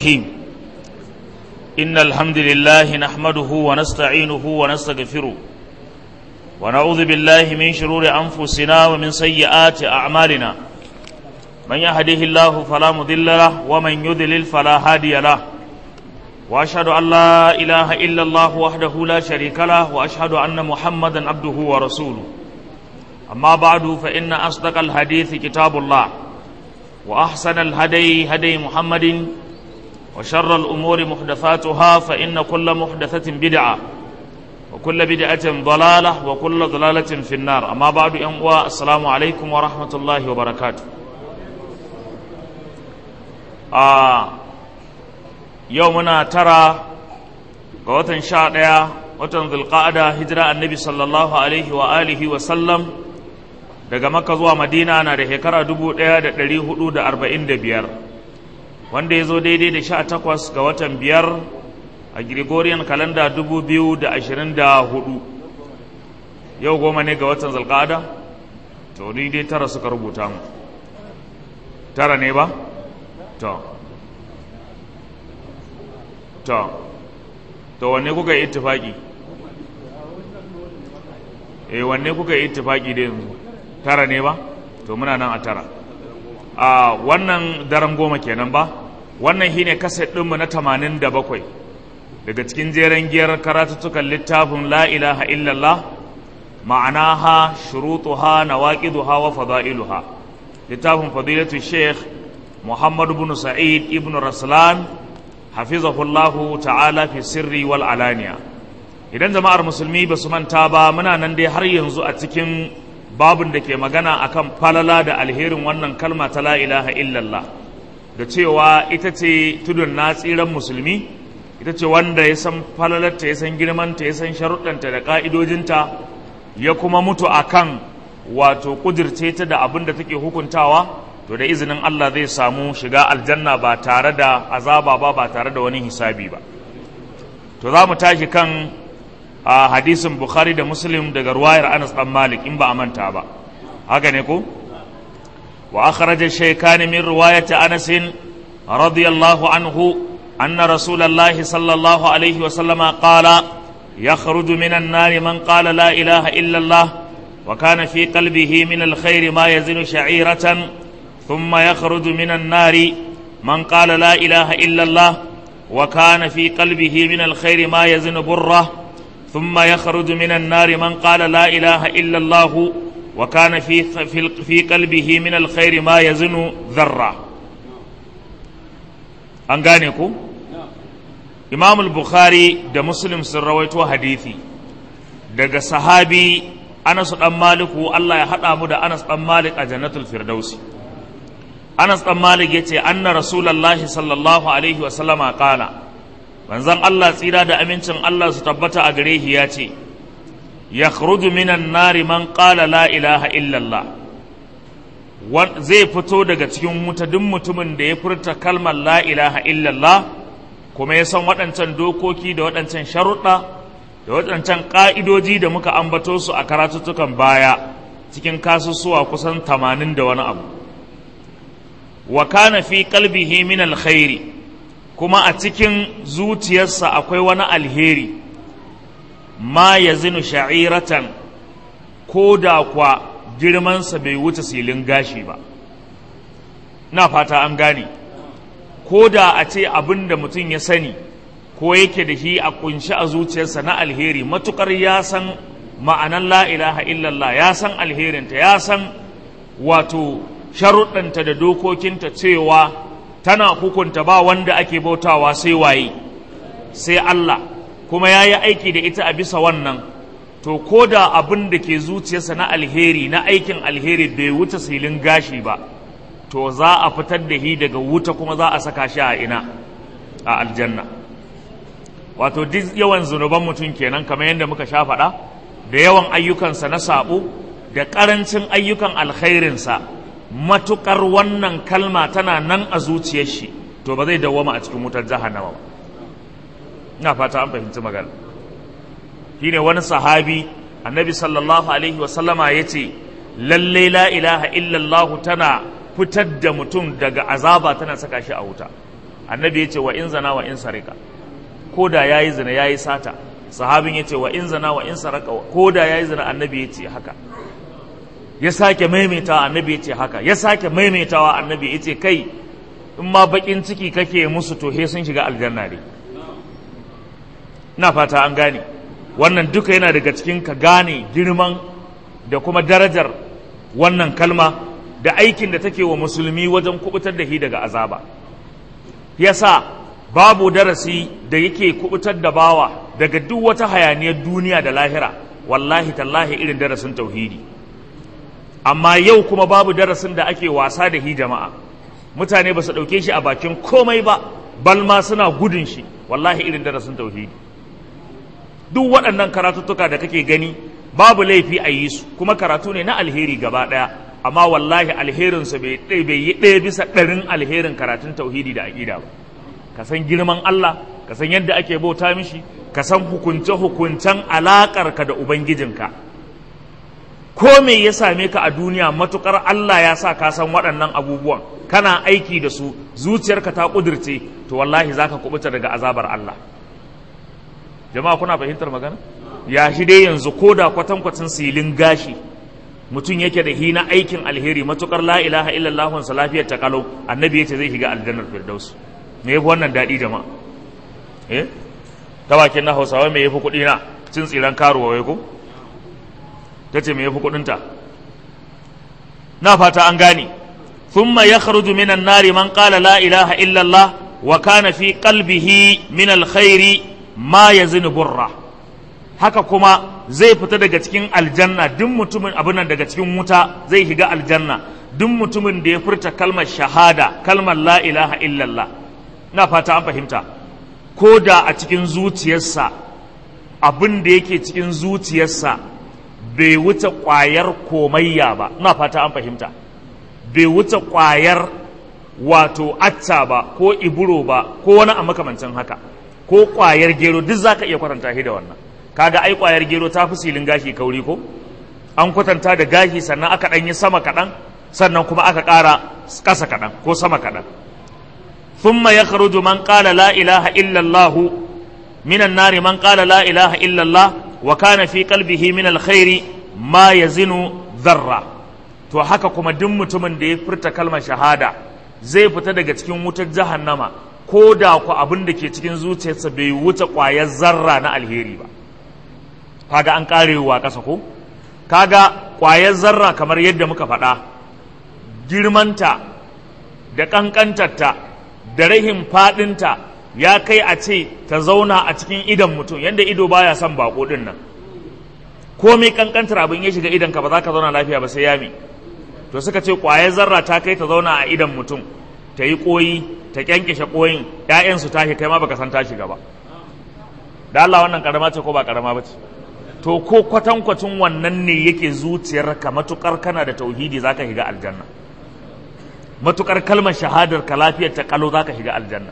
الرحيم إن الحمد لله نحمده ونستعينه ونستغفره ونعوذ بالله من شرور أنفسنا ومن سيئات أعمالنا من يهده الله فلا مضل له ومن يضلل فلا هادي له وأشهد أن لا إله إلا الله وحده لا شريك له وأشهد أن محمدا عبده ورسوله أما بعد فإن أصدق الحديث كتاب الله وأحسن الهدي هدي محمد وشر الأمور محدثاتها فإن كل محدثة بدعة وكل بدعة ضلالة وكل ضلالة في النار أما بعد أموا السلام عليكم ورحمة الله وبركاته آه يومنا ترى قوة شاء watan zulqa'ada hijira annabi sallallahu alaihi wa alihi wa sallam daga makka zuwa madina na da shekara 1445 wanda ya zo daidai da sha takwas ga watan biyar a gregorian kalanda 2024 yau goma ne ga watan zulqa'ada to ni dai tara suka rubuta mu tara ne ba to to to wanne kuka yi ittifaki eh wanne kuka yi ittifaki da yanzu tara ne ba to muna nan a tara a wannan daren goma kenan ba wannan shine kaset ɗinmu na tamanin da bakwai daga cikin jeren giyar karatuttukan littafin la ilaha illallah ma'anaha shurutuha nawaqiduha wa fada'iluha littafin fadilatu sheikh muhammad ibn sa'id ibn raslan hafizahullahu ta'ala fi sirri wal alaniya idan jama'ar musulmi ba su manta ba muna nan dai har yanzu a cikin babin da ke magana akan falala da alherin wannan kalma ta la ilaha illallah da cewa ita ce tudun na tsiran musulmi ita ce wanda ya san falalarta ya san girmanta ya san sharuɗanta da ƙa'idojinta ya kuma mutu akan wato ƙudirce ta da abin da take hukuntawa to da izinin Allah zai samu shiga aljanna ba tare da azaba ba ba tare da wani hisabi ba to za mu tashi kan a hadisin bukhari da muslim daga ruwayar anas dan malik in ba a manta ba haka ne ko wa akhraja shaykhan min riwayati anas radiyallahu anhu anna rasulullahi sallallahu alaihi wa sallama qala يخرج من النار من قال لا إله إلا الله وكان في قلبه من الخير ما يزن شعيرة ثم يخرج من النار من قال لا إله إلا الله وكان في قلبه من الخير ما يزن بره ثم يخرج من النار من قال لا إله إلا الله وكان في في, في قلبه من الخير ما يزن ذرة أنغانيكو إمام البخاري ده مسلم سرويتو حديثي daga sahabi Anas dan Maliku Allah ya hada mu da Anas dan Malik a Jannatul Firdausi Anas dan Malik yace anna Rasulullahi sallallahu alaihi wa sallama qala manzon Allah tsira da amincin Allah su tabbata a gare shi ya ce ya minan nari man qala la ilaha illallah zai fito daga cikin wuta duk mutumin da ya furta kalmar la ilaha illallah kuma ya san waɗancan dokoki da waɗancan sharuɗa da waɗancan ƙa'idoji da muka ambato su a karatuttukan baya cikin kasussuwa kusan tamanin da wani abu wa kana fi qalbihi min alkhairi kuma a cikin zuciyarsa akwai wani alheri ma ya zinu sha'iratan ko da kwa girmansa bai wuce silin gashi ba na fata an gane ko da a ce abin da mutum ya sani ko yake da shi a kunshi a zuciyarsa na alheri matukar ya san ma'anan la ilaha illallah ya san alherinta ya san wato sharuɗanta da dokokinta cewa tana hukunta ba wanda ake bautawa sai waye sai Allah kuma ya yi aiki da ita a bisa wannan to ko da abin da ke zuciyarsa na alheri na aikin alheri bai wuce silin gashi ba to za a fitar da shi daga wuta kuma za a saka shi a ina a aljanna wato duk yawan zunuban mutum kenan kamar yadda muka sha faɗa da yawan ayyukansa na saɓo da ƙarancin ayyukan alkhairinsa matukar wannan kalma tana nan a zuciyar shi to ba zai dawwama a cikin wutar jahannama ba ina fata an fahimci magana shine wani sahabi annabi sallallahu alaihi wa sallama yace lalle la ilaha illallah tana fitar da mutum daga azaba tana saka shi a wuta annabi ya ce wa in zana wa in sarika ko da ya yi zina ya yi sata sahabin ya ce wa in zana wa in saraka ko da ya yi zina annabi ya ce haka ya sake maimaitawa annabi ya ce haka ya sake maimaitawa annabi ya ce kai in ma bakin ciki kake musu to he sun shiga aljanna ne ina fata an gane wannan duka yana daga cikin ka gane girman da kuma darajar wannan kalma da aikin da take wa musulmi wajen kubutar da shi daga azaba yasa babu darasi da yake kubutar da bawa daga duk wata hayaniyar duniya da lahira wallahi tallahi irin darasin tauhidi amma yau kuma babu darasin da ake wasa da hi jama'a mutane ba su ɗauke shi a bakin komai ba balma suna gudun shi wallahi irin darasin tauhidi duk waɗannan karatuttuka da kake gani babu laifi a yi su kuma karatu ne na alheri gaba ɗaya amma wallahi alherinsu bai yi ɗaya bisa ɗarin alherin karatun tauhidi da aƙida ba ka san girman Allah ka san yadda ake bauta mishi ka san hukunce-hukuncen alaƙarka da ubangijinka ko me ya same ka a duniya matukar Allah ya sa ka san waɗannan abubuwan kana aiki da su zuciyarka ta ƙudurce to wallahi za ka kubuta daga azabar Allah jama'a kuna fahimtar magana ya shi dai yanzu ko da kwatankwacin silin gashi mutum yake da hina aikin alheri matukar la ilaha illallah sa lafiyar ta kalau annabi yace zai shiga aljannar firdaus me yafi wannan daɗi jama'a eh ta bakin na hausawa me yafi kuɗi na cin tsiran karuwa wai ko ta ce me yafi kuɗinta na fata an gane thumma yakhruju minan nari man qala la ilaha illallah wa kana fi qalbihi min alkhairi ma yazinu burra haka kuma zai fita daga cikin aljanna duk mutumin abin nan daga cikin wuta zai shiga aljanna duk mutumin da ya furta kalmar shahada kalmar la ilaha illallah na fata an fahimta ko da a cikin zuciyarsa abin da yake cikin zuciyarsa bai wuce ƙwayar komayya ba na fata an fahimta bai wuce ƙwayar wato acca ba ko iburo ba ko wani a makamancin haka ko ƙwayar gero duk za ka iya kwatanta shi da wannan kaga ai ƙwayar gero ta fi silin gashi kauri ko an kwatanta da gashi sannan aka ɗan yi sama kaɗan sannan kuma aka ƙara ƙasa kaɗan ko sama kaɗan ثم يخرج من قال لا إله إلا الله من النار من قال لا إله إلا الله وكان في قلبه من الخير ما يزن ذرة to haka kuma duk mutumin da ya furta kalmar shahada zai fita daga cikin wutar jahannama ko da ku abin da ke cikin zuciyarsa bai wuce ƙwayar zarra na alheri ba kaga an karewa ƙasa ko kaga ƙwayar zarra kamar yadda muka faɗa girmanta da ƙanƙantarta da rahin faɗinta ya kai a ce ta zauna a cikin idan mutum yadda ido baya son bako din nan komai kankantar abin ya shiga idan ka ba za ka zauna lafiya ba sai yami to suka ce ƙwayar zarra ta kai ta zauna a idan mutum ta yi ƙoyi ta kyankishe ƙoyin ƴaƴan su tashi kai ma baka san ta shiga ba da Allah wannan karama ce ko ba karama ba ce to ko kwatankwacin wannan ne yake zuciyarka matukar kana da tauhidi zaka shiga aljanna matukar kalmar shahadar ka lafiyar ta kalo zaka shiga aljanna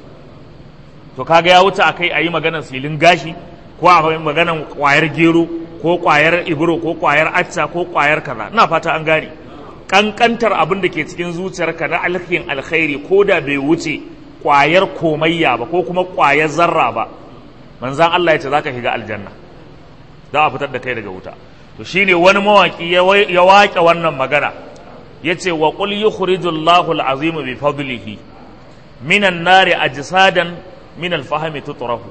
to kaga ya wuce akai ayi maganar silin gashi ko a maganar kwayar gero ko kwayar ibro ko kwayar acca ko kwayar kaza ina fata an gane kankantar abin da ke cikin zuciyarka na alkin alkhairi ko da bai wuce kwayar komayya ba ko kuma kwayar zarra ba manzan Allah ya ce zaka shiga aljanna za a fitar da kai daga wuta to shine wani mawaki ya waƙe wannan magana yace wa qul yukhrijullahu al-azim bi fadlihi minan nari ajsadan min al-fahmi tutrahu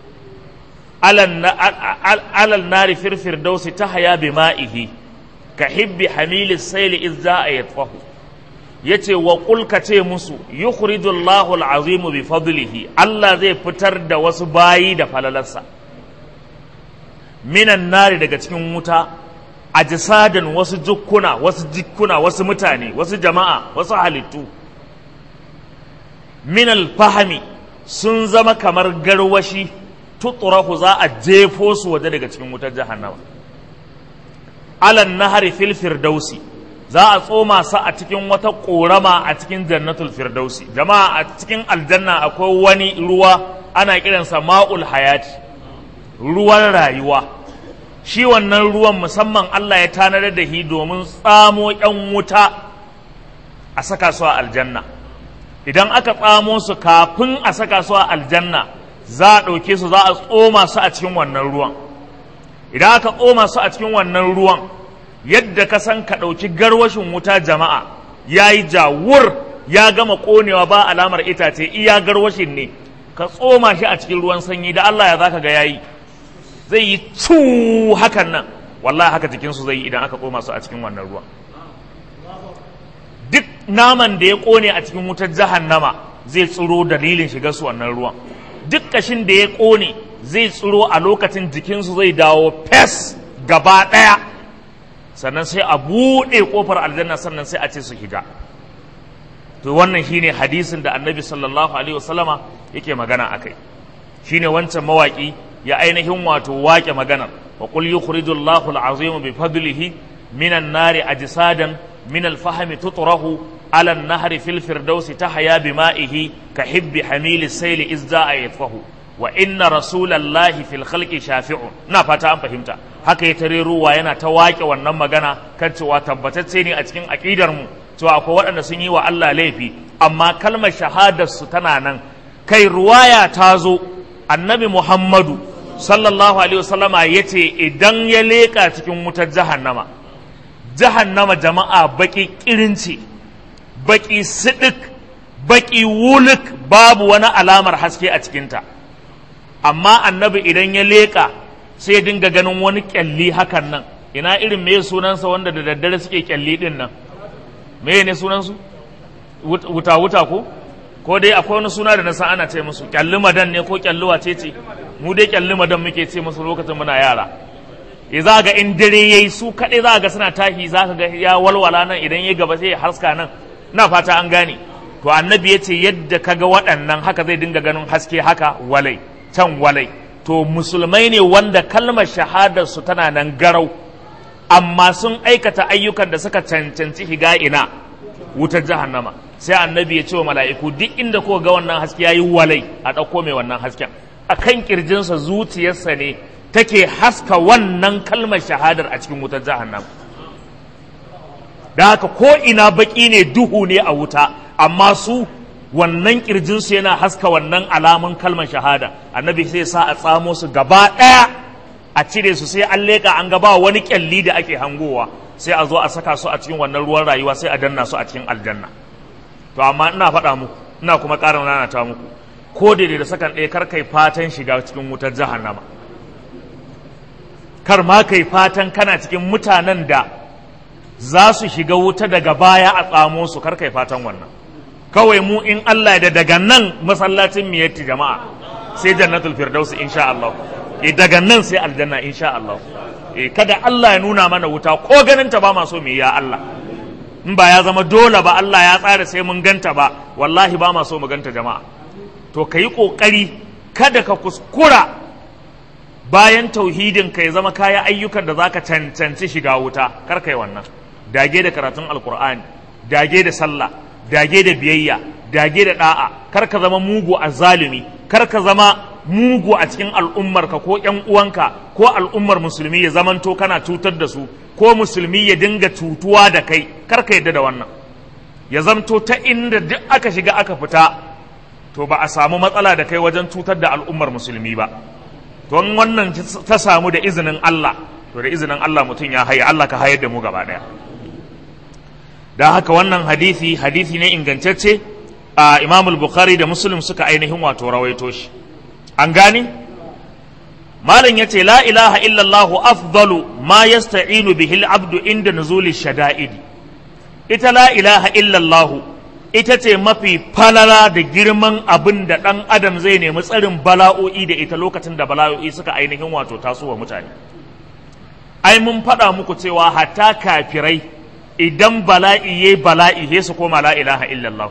alal nari firfir dausi tahya bima'ihi ka hibbi hamil sayl iz za'a yatfahu yace wa qul ka ce musu yukhrijullahu al-azim bi fadlihi Allah zai fitar da wasu bayi da falalarsa minan nari daga cikin wuta ajsadan wasu jukkuna wasu jikkuna wasu mutane wasu jama'a wasu halittu min alfahami sun zama kamar garwashi tuturahu za a jefo su waje daga cikin wutar jahannama alan nahari fil firdausi za a tsoma sa a cikin wata korama a cikin jannatul firdausi jama'a a cikin aljanna akwai wani ruwa ana kiransa ma'ul hayati ruwan rayuwa shi wannan ruwan musamman Allah ya tanar da shi domin tsamo ‘yan wuta a saka su a aljanna idan aka tsamo su kafin a saka su a aljanna za a ɗauke su za a tsoma su a cikin wannan ruwan idan aka tsoma su a cikin wannan ruwan yadda ka san ka ɗauki garwashin wuta jama'a ya yi jawur ya gama ƙonewa ba alamar itace iya garwashin ne ka tsoma shi a cikin ruwan sanyi da Allah ya za ka ga yayi zai yi cu hakan nan wallahi haka jikinsu zai yi idan aka tsoma su a cikin wannan ruwan duk naman da ya ƙone a cikin wutar jahannama zai tsiro dalilin shiga su wannan ruwan duk kashin da ya ƙone zai tsiro a lokacin jikinsu zai dawo fes gaba ɗaya sannan sai a buɗe ƙofar aljanna sannan sai a ce su shiga to wannan shine hadisin da annabi sallallahu alaihi wasallama yake magana akai shine wancan mawaki ya ainihin wato wake maganar wa qul yukhrijullahu al-azim bi fadlihi minan nari ajsadan min al-fahmi tutrahu ala an-nahri fil firdausi tahya bima'ihi ka hibbi hamil as-sayl izda'a yatfahu wa inna rasulallahi fil khalqi shafi'un na fata an fahimta haka ya tare ruwa yana ta wake wannan magana kan cewa tabbatacce ne a cikin aqidar mu cewa akwai waɗanda sun yi wa Allah laifi amma kalmar shahadar su tana nan kai ruwaya ta zo annabi Muhammadu sallallahu alaihi wasallama yace idan ya leka cikin wutar jahannama jahannama jama'a baki kirinci baki sidik baki wuluk babu wani alamar haske a cikinta amma annabi idan ya leka sai ya dinga ganin wani kyalli hakan nan ina irin me sunansa wanda da daddare suke kyalli din nan me ne sunansu wuta wuta ko ko dai akwai wani suna da na san ana ce musu kyalli madan ne ko kyalli wace ce mu dai kyalli madan muke ce musu lokacin muna yara ya za ga in dare yayi su kaɗai za ga suna tashi za ka ga ya walwala nan idan ya gaba sai ya haska nan na fata an gane to annabi ya ce yadda ka ga waɗannan haka zai dinga ganin haske haka walai can walai to musulmai ne wanda kalmar shahadar su tana nan garau amma sun aikata ayyukan da suka cancanci higa ina wutar jahannama sai annabi ya ce wa mala'iku duk inda ko ga wannan haske yayi walai a ɗauko mai wannan hasken a kan ƙirjinsa zuciyarsa ne take haska wannan kalmar shahadar a cikin wutar jahannama da haka ko ina baƙi ne duhu ne a wuta amma su wannan ƙirjinsu yana haska wannan alamun kalmar shahada annabi sai sa a tsamo su gaba ɗaya a cire su sai an leƙa an gaba wani ƙyalli da ake hangowa sai a zo a saka su a cikin wannan ruwan rayuwa sai a danna su a cikin aljanna to amma ina faɗa muku ina kuma ƙara nanata muku ko da da sakan ɗaya kar kai fatan shiga cikin wutar jahannama kar ma kai fatan kana cikin mutanen da za su shiga wuta daga baya a tsamo su kar kai fatan wannan kawai mu in Allah da daga nan masallacin miyatti jama'a sai jannatul firdaus insha Allah eh daga nan sai aljanna insha Allah eh kada Allah ya nuna mana wuta ko ganin ta ba ma so mu ya Allah in ba ya zama dole ba Allah ya tsara sai mun ganta ba wallahi ba ma so mu ganta jama'a to ka yi ƙoƙari kada ka kuskura bayan tauhidin ka ya zama kaya ayyukan da zaka cancanci shiga wuta kar kai wannan dage da karatun alkur'ani dage da sallah dage da biyayya dage da da'a kar ka zama mugu a zalimi kar ka zama mugu a cikin al'ummarka ko ‘yan uwanka ko al'ummar musulmi ya zamanto kana cutar da su ko musulmi ya dinga cutuwa da kai kar ka yadda da wannan ya zamto ta inda duk aka shiga aka fita to ba a samu matsala da kai wajen cutar da al'ummar musulmi ba don wannan ta samu da izinin Allah to da izinin Allah mutum ya haye Allah ka hayar da mu gaba daya don haka wannan hadisi hadisi ne ingantacce a imamul bukhari da muslim suka ainihin wato rawaito shi an gane malam ya ce la ilaha illallah afdalu ma yasta'inu bihi al-abdu inda nuzuli shada'idi ita la ilaha illallah ita ce mafi falala da girman abin da ɗan adam zai nemi tsarin bala'o'i da ita lokacin da bala'o'i suka ainihin wato tasowa mutane ai mun faɗa muku cewa hatta kafirai idan bala'i ya bala'i he su koma la ilaha illallah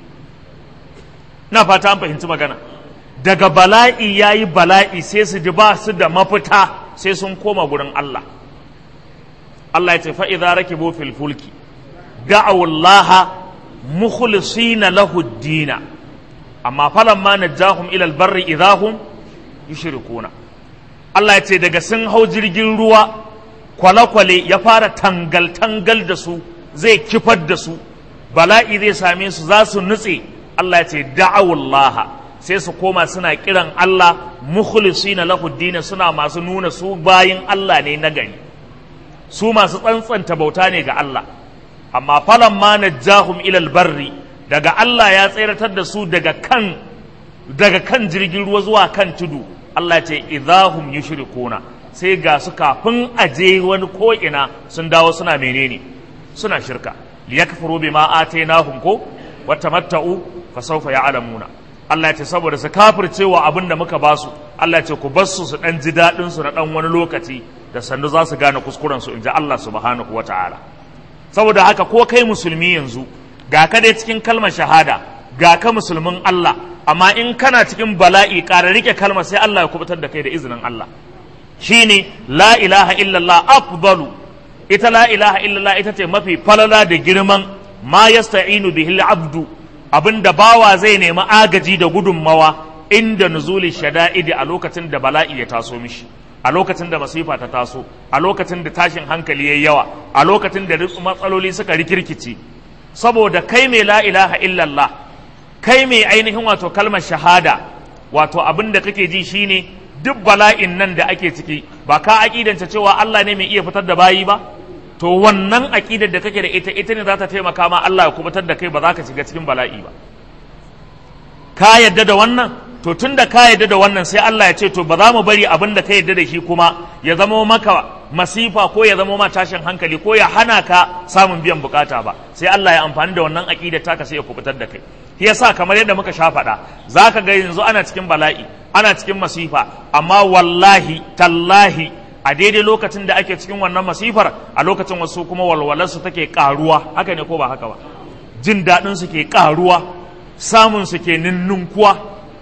na fata an fahimci magana daga bala'i ya yi bala'i sai su ji ba su da mafita sai sun koma gurin Allah Allah ya ce fa'iza rakibu fil fulki da'awullaha mukhlisina lahu dina amma falamma najahum ila albarri idahum yushrikuna Allah ya ce daga sun hau jirgin ruwa kwale-kwale ya fara tangal-tangal da su zai kifar da su bala'i zai same su za su nutse Allah ya ce da'awullah sai su koma suna kiran Allah mukhlisina lahu dina suna masu nuna su bayin Allah ne na gari su masu tsantsanta bauta ne ga Allah amma falan ma najjahum ilal barri daga Allah ya tseratar da su daga kan daga kan jirgin ruwa zuwa kan tudu Allah ya ce idahum yushrikuna sai ga su kafin aje wani ko'ina sun dawo suna menene suna shirka liyakfuru bima atainahum ko watamatta'u fa sawfa ya'lamuna Allah ya ce saboda su kafircewa abin da muka basu Allah ya ce ku bar su su dan ji dadin su na dan wani lokaci da sandu za su gane kuskuren su inji Allah subhanahu wata'ala saboda haka ko kai musulmi yanzu ga ka dai cikin kalmar shahada ga ka musulmin Allah amma in kana cikin bala'i ƙara rike kalmar sai Allah ya kubutar da kai da izinin Allah shine la ilaha illallah afdalu ita la ilaha illallah ita ce mafi falala da girman ma yasta'inu bihi abdu abinda bawa zai nemi agaji da gudunmawa inda nuzuli shada'idi a lokacin da bala'i ya taso mishi a lokacin da masifa ta taso a lokacin da tashin hankali yayi yawa a lokacin da matsaloli suka rikirkice saboda kai mai la ilaha illallah kai mai ainihin wato kalmar shahada wato abin da kake ji shine duk bala'in nan da ake ciki ba ka aƙidanta cewa Allah ne mai iya fitar da bayi ba to wannan aƙidar da kake da ita ita ne za ta taimaka ma Allah ya kubutar da kai ba za ka shiga cikin bala'i ba ka yadda da wannan to tun da ka yadda da wannan sai Allah ya ce to ba za mu bari abin da ka yadda da shi kuma ya zama maka masifa ko ya zama ma tashin hankali ko ya hana ka samun biyan bukata ba sai Allah ya amfani da wannan aƙidar taka sai ya kubutar da kai shi yasa kamar yadda muka sha faɗa za ka ga yanzu ana cikin bala'i ana cikin masifa amma wallahi tallahi a daidai lokacin da ake cikin wannan masifar a lokacin wasu kuma walwalarsu take karuwa haka ne ko ba haka ba jin daɗin su ke karuwa samun su ke ninnunkuwa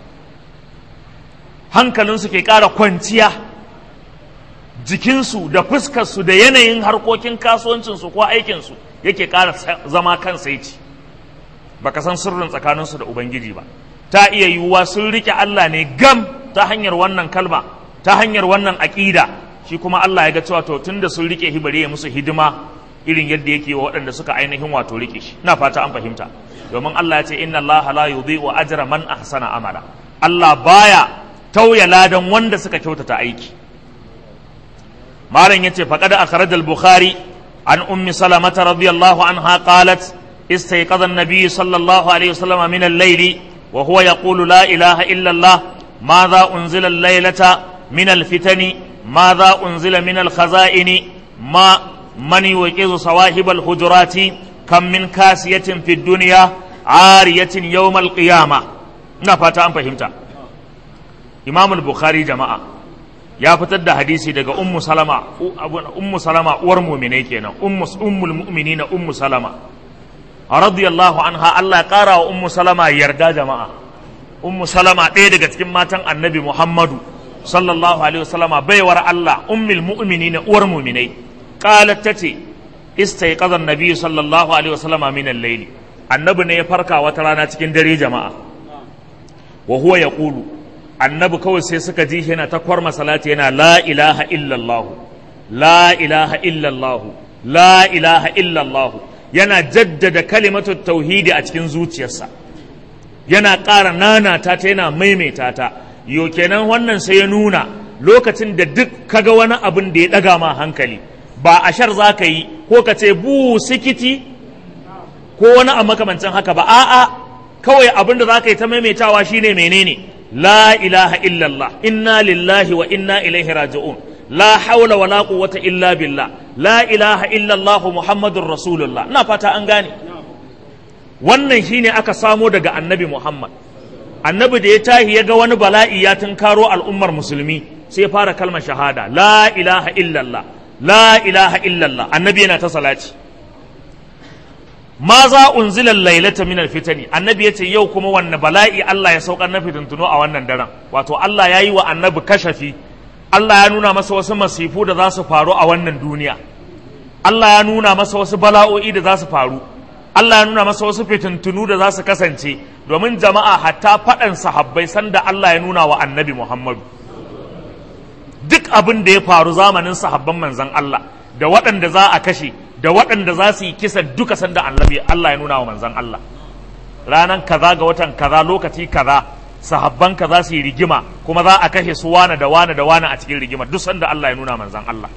hankalin su ke ƙara kwanciya jikinsu da fuskarsu da yanayin harkokin kasuwancinsu ko aikinsu yake ƙara zama kan saici baka san sirrin tsakaninsu da ubangiji ba ta iya yiwuwa sun rike Allah ne gam ta hanyar wannan kalma ta hanyar wannan aƙida shi kuma Allah ya ga cewa to tunda sun rike shi bari ya musu hidima irin yadda yake wa waɗanda suka ainihin wato rike shi ina fata an fahimta domin Allah ya ce inna Allah la yudhi'u ajra man ahsana amala Allah baya tauya ladan wanda suka kyautata aiki malam yace faqad akhraj al-bukhari an ummi salamata radiyallahu anha qalat استيقظ النبي صلى الله عليه وسلم من الليل وهو يقول لا إله إلا الله ماذا أنزل الليلة من الفتن ماذا أنزل من الخزائن ما من يوقظ صواهب الحجرات كم من كاسية في الدنيا عارية يوم القيامة نفتا أم فهمتا إمام البخاري جماعة ya fitar da hadisi daga ummu salama ummu salama uwar mu'minai kenan ummu ummul mu'minina ummu salama radiyallahu anha Allah ya kara wa ummu salama yarda jama'a ummu salama ɗaya daga cikin matan annabi muhammadu sallallahu alaihi wasallama baiwar Allah ummul mu'minina uwar mu'minai qalat tace istayqadha an-nabi sallallahu alaihi wasallama min al-layl annabi ne ya farka wata rana cikin dare jama'a wa huwa yaqulu annabi kawai sai suka ji shi yana ta kwarma salati yana la ilaha illallah la ilaha illallah la ilaha illallah yana jaddada kalimatu tauhidi a cikin zuciyarsa yana ƙara nanata ta yana maimaita ta yo kenan wannan sai ya nuna lokacin da duk kaga wani abin da ya ɗaga ma hankali ba a shar za ka yi ko ka ce bu sikiti ko wani a makamancin haka ba a'a kawai abin da za ka yi ta maimaitawa shine menene la ilaha illallah inna lillahi wa inna ilaihi raji'un la haula wa la quwwata illa billah la ilaha illallah muhammadur rasulullah ina fata an gane wannan shine aka samo daga annabi muhammad annabi da ya tahi ya ga wani bala'i ya tunkaro al'ummar musulmi sai ya fara kalmar shahada la ilaha illallah la ilaha illallah annabi yana ta salati ma za unzila lailata min alfitani annabi yace yau kuma wanne bala'i Allah ya saukar na fitintuno a wannan daren wato Allah ya yi wa annabi kashafi Allah ya nuna masa wasu masifu da za su faru a wannan duniya Allah ya nuna masa wasu bala'o'i da za su faru Allah ya nuna masa wasu fitintunu da za su kasance domin jama'a hatta faɗan sahabbai sanda Allah ya nuna wa annabi Muhammadu duk abin da ya faru zamanin sahabban manzan Allah da waɗanda za a kashe da waɗanda za su yi kisa duka sanda annabi Allah ya nuna wa manzan Allah ranan kaza ga watan kaza lokaci kaza sahabban kaza su yi rigima kuma za a kashe su wane da wane da wane a cikin rigima duk sanda Allah ya nuna manzan Allah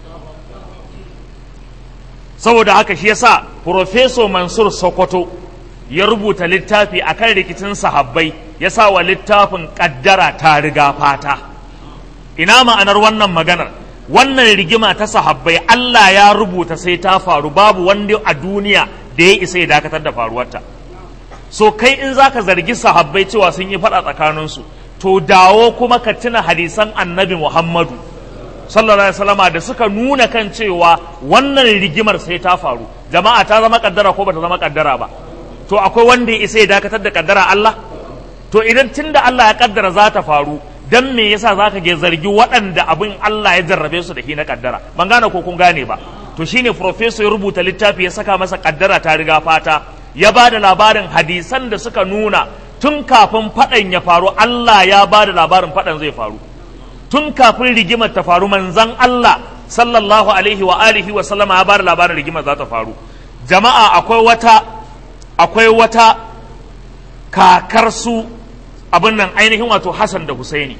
saboda haka shi yasa Professor Mansur Sokoto ya rubuta littafi akan rikicin sahabbai ya sa wa littafin kaddara ta riga fata ina ma'anar wannan maganar wannan rigima ta sahabbai Allah ya rubuta sai ta faru babu wanda a duniya da ya isa ya dakatar da faruwarta so kai in zaka zargi sahabbai cewa sun yi faɗa tsakaninsu to dawo kuma ka tuna hadisan annabi Muhammadu sallallahu alaihi wasallama da suka nuna kan cewa wannan rigimar sai ta faru jama'a ta zama kaddara ko bata zama kaddara ba to akwai wanda ya isa ya dakatar da kaddara Allah to idan tunda Allah ya kaddara za ta faru dan me yasa zaka ge zargi waɗanda abin Allah ya jarrabe su da shi na kaddara ban gane ko kun gane ba to shine professor ya rubuta littafi ya saka masa kaddara ta riga fata ya ba da labarin hadisan da suka nuna tun kafin faɗan ya faru Allah ya ba da labarin faɗan zai faru tun kafin rigimar ta faru manzan Allah sallallahu alaihi wa alihi wa sallama ya ba da labarin rigimar za ta faru jama'a akwai wata akwai wata kakar su abin nan ainihin wato Hassan da Husaini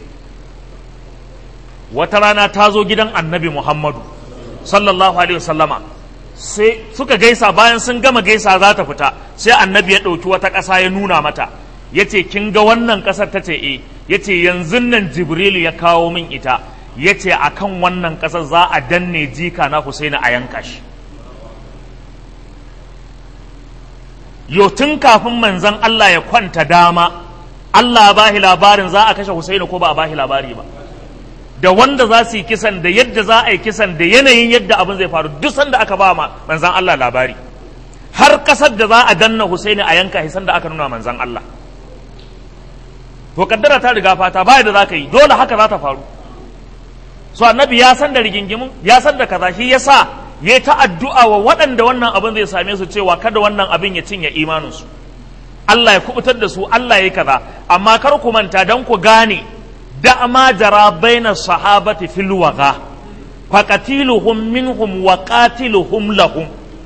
wata rana ta zo gidan annabi Muhammadu sallallahu alaihi wasallama sai suka gaisa bayan sun gama gaisa za ta fita sai annabi ya ɗauki wata ƙasa ya nuna mata ya ce kin ga wannan ƙasar ta ce e ya ce yanzu nan jibrilu ya kawo min ita ya ce a kan wannan ƙasar za a danne jika na husaini a yanka shi yau tun kafin manzan Allah ya kwanta dama Allah ba shi labarin za a kashe husaini ko ba a ba shi labari ba da wanda za su yi kisan da yadda za a yi kisan da yanayin yadda abin zai faru duk sanda aka ba ma manzan Allah labari har kasar da za a danna Husaini a yanka hisan da aka nuna manzan Allah to kaddara ta riga fata ba da za ka yi dole haka za ta faru so annabi ya san da rigingimin ya san da kaza shi yasa ya ta addu'a wa waɗanda wannan abin zai same su cewa kada wannan abin ya cinye imaninsu Allah ya kubutar da su Allah ya yi kaza amma kar ku manta dan ku gane da ma jara baina sahabati fil waga faqatiluhum minhum wa qatiluhum lahum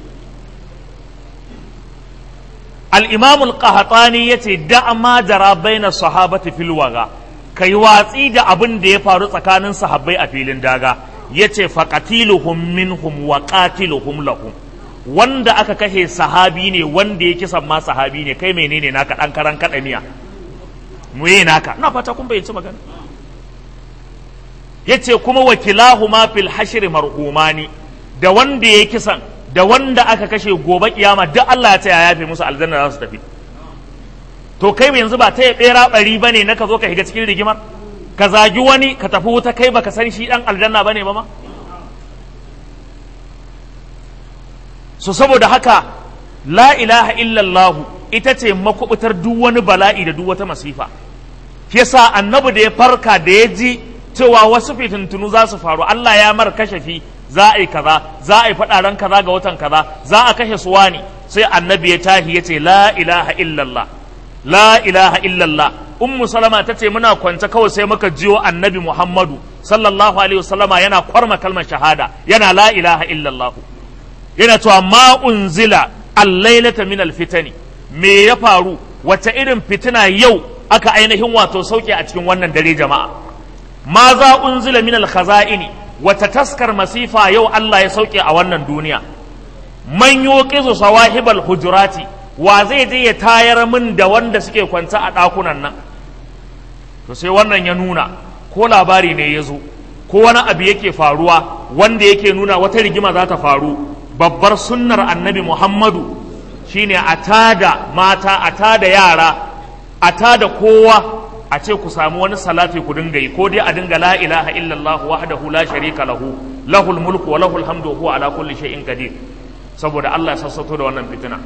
al-imam al-qahtani yace da ma jara baina sahabati fil waga kai watsi da abin da ya faru tsakanin sahabbai a filin daga yace faqatiluhum minhum wa qatiluhum lahum wanda aka kashe sahabi ne wanda ya kisan ma sahabi ne kai menene naka dan karan kadaniya mu yi naka ina fata kun bayyace magana yace kuma wakilahu ma fil hashri marhumani da wanda ya kisan da wanda aka kashe gobe kiyama duk Allah ya ce ya yafe musu aljanna za su tafi to kai yanzu ba ta ya bera bari bane na ka zo ka shiga cikin rigimar ka zagi wani ka tafi wuta kai baka san shi dan aljanna bane ba ma so saboda haka la ilaha illallah ita ce makubutar duk wani bala'i da duk wata masifa yasa annabi da ya farka da ya ji cewa wasu fitintunu za su faru Allah ya mar kashafi za a yi kaza za a yi faɗaran kaza ga watan kaza za a kashe su wani sai annabi ya tahi ya ce la ilaha illallah la ilaha illallah ummu salama ta ce muna kwance kawai sai muka jiyo annabi muhammadu sallallahu alaihi wasallama yana kwarma kalmar shahada yana la ilaha illallah yana cewa ma unzila allailata min alfitani me ya faru wace irin fitina yau aka ainihin wato sauke a cikin wannan dare jama'a ma za unzila min alkhaza'ini wata taskar masifa yau Allah ya sauke a wannan duniya man yuqizu sawahibal hujurati wa zai je ya tayar min da wanda suke kwanta a ɗakunan nan to sai wannan ya nuna ko labari ne ya zo ko wani abu yake faruwa wanda yake nuna wata rigima za ta faru babbar sunnar annabi muhammadu shine a tada mata a tada yara a tada kowa a ce ku samu wani salati ku dinga yi ko dai a dinga la ilaha illallah wahdahu la sharika lahu lahul mulku wa lahul hamdu wa huwa ala kulli shay'in qadir saboda Allah ya sassato da wannan fitina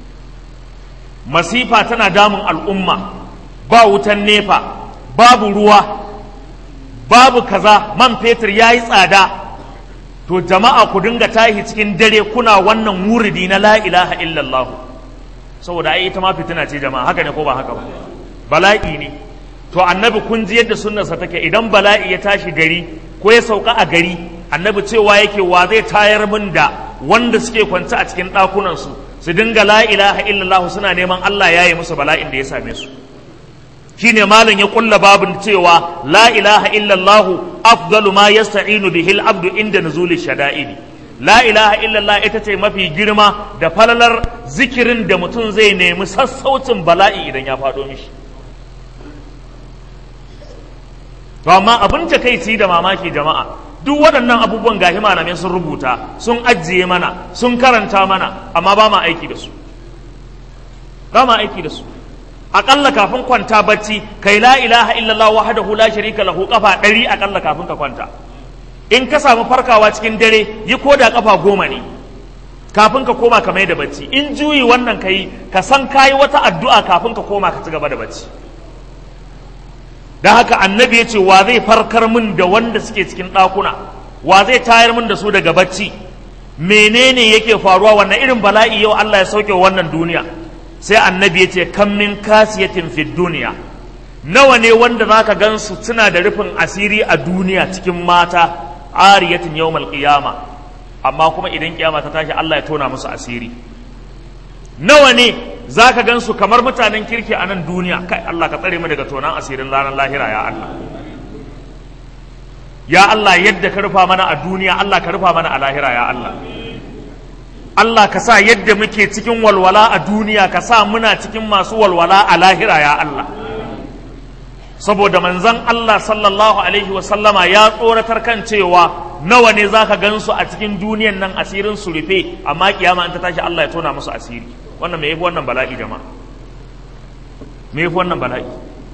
masifa tana damun al'umma ba wutan nefa babu ruwa babu kaza man fetur yayi tsada to jama'a ku dinga tahi cikin dare kuna wannan wuridi na la ilaha illallah saboda ai ita ma fitina ce jama'a haka ne ko ba haka ba bala'i ne to annabi kun ji yadda sunnarsa take idan bala'i ya tashi gari ko ya sauka a gari annabi cewa yake wa zai tayar min da wanda suke kwance a cikin ɗakunansu su dinga la ilaha illallah suna neman Allah ya yi musu bala'in da ya same su shine malam ya kulla babin cewa la ilaha illallah afdalu ma yasta'inu bihi al-abdu inda nuzuli shada'idi la ilaha illallah ita ce mafi girma da falalar zikirin da mutum zai nemi sassaucin bala'i idan ya faɗo mishi to amma abin takaici da mamaki jama'a duk waɗannan abubuwan gahi malamai sun rubuta sun ajiye mana sun karanta mana amma ba ma aiki da su ba ma aiki da su aƙalla kafin kwanta bacci kai la ilaha illallah wahdahu la sharika lahu kafa ɗari aƙalla kafin ka kwanta in ka samu farkawa cikin dare yi koda kafa goma ne kafin ka koma ka mai da bacci in juyi wannan ka yi ka san kayi wata addu'a kafin ka koma ka ci gaba da bacci don haka annabi ya ce wa zai farkar min da wanda suke cikin ɗakuna wa zai tayar min da su daga bacci menene yake faruwa wannan irin bala'i yau Allah ya sauke wannan duniya sai annabi ya ce kan min kasiyatin fi duniya nawa ne wanda zaka gan su suna da rufin asiri a duniya cikin mata ariyatin yawmal qiyama amma kuma idan kiyama ta tashi Allah ya tona musu asiri nawa ne za ka gan su kamar mutanen kirki a nan duniya kai Allah ka tsare mu daga tonan asirin ranar lahira ya Allah ya Allah yadda ka rufa mana a duniya Allah ka rufa mana a lahira ya Allah Allah ka sa yadda muke cikin walwala a duniya ka sa muna cikin masu walwala a lahira ya Allah saboda manzon Allah sallallahu alaihi wasallama ya tsoratar kan cewa nawa ne za ka gan su a cikin duniyan nan asirin su rufe amma kiyama in ta tashi Allah ya tona musu asiri wannan me yafi wannan bala'i jama'a me yafi wannan bala'i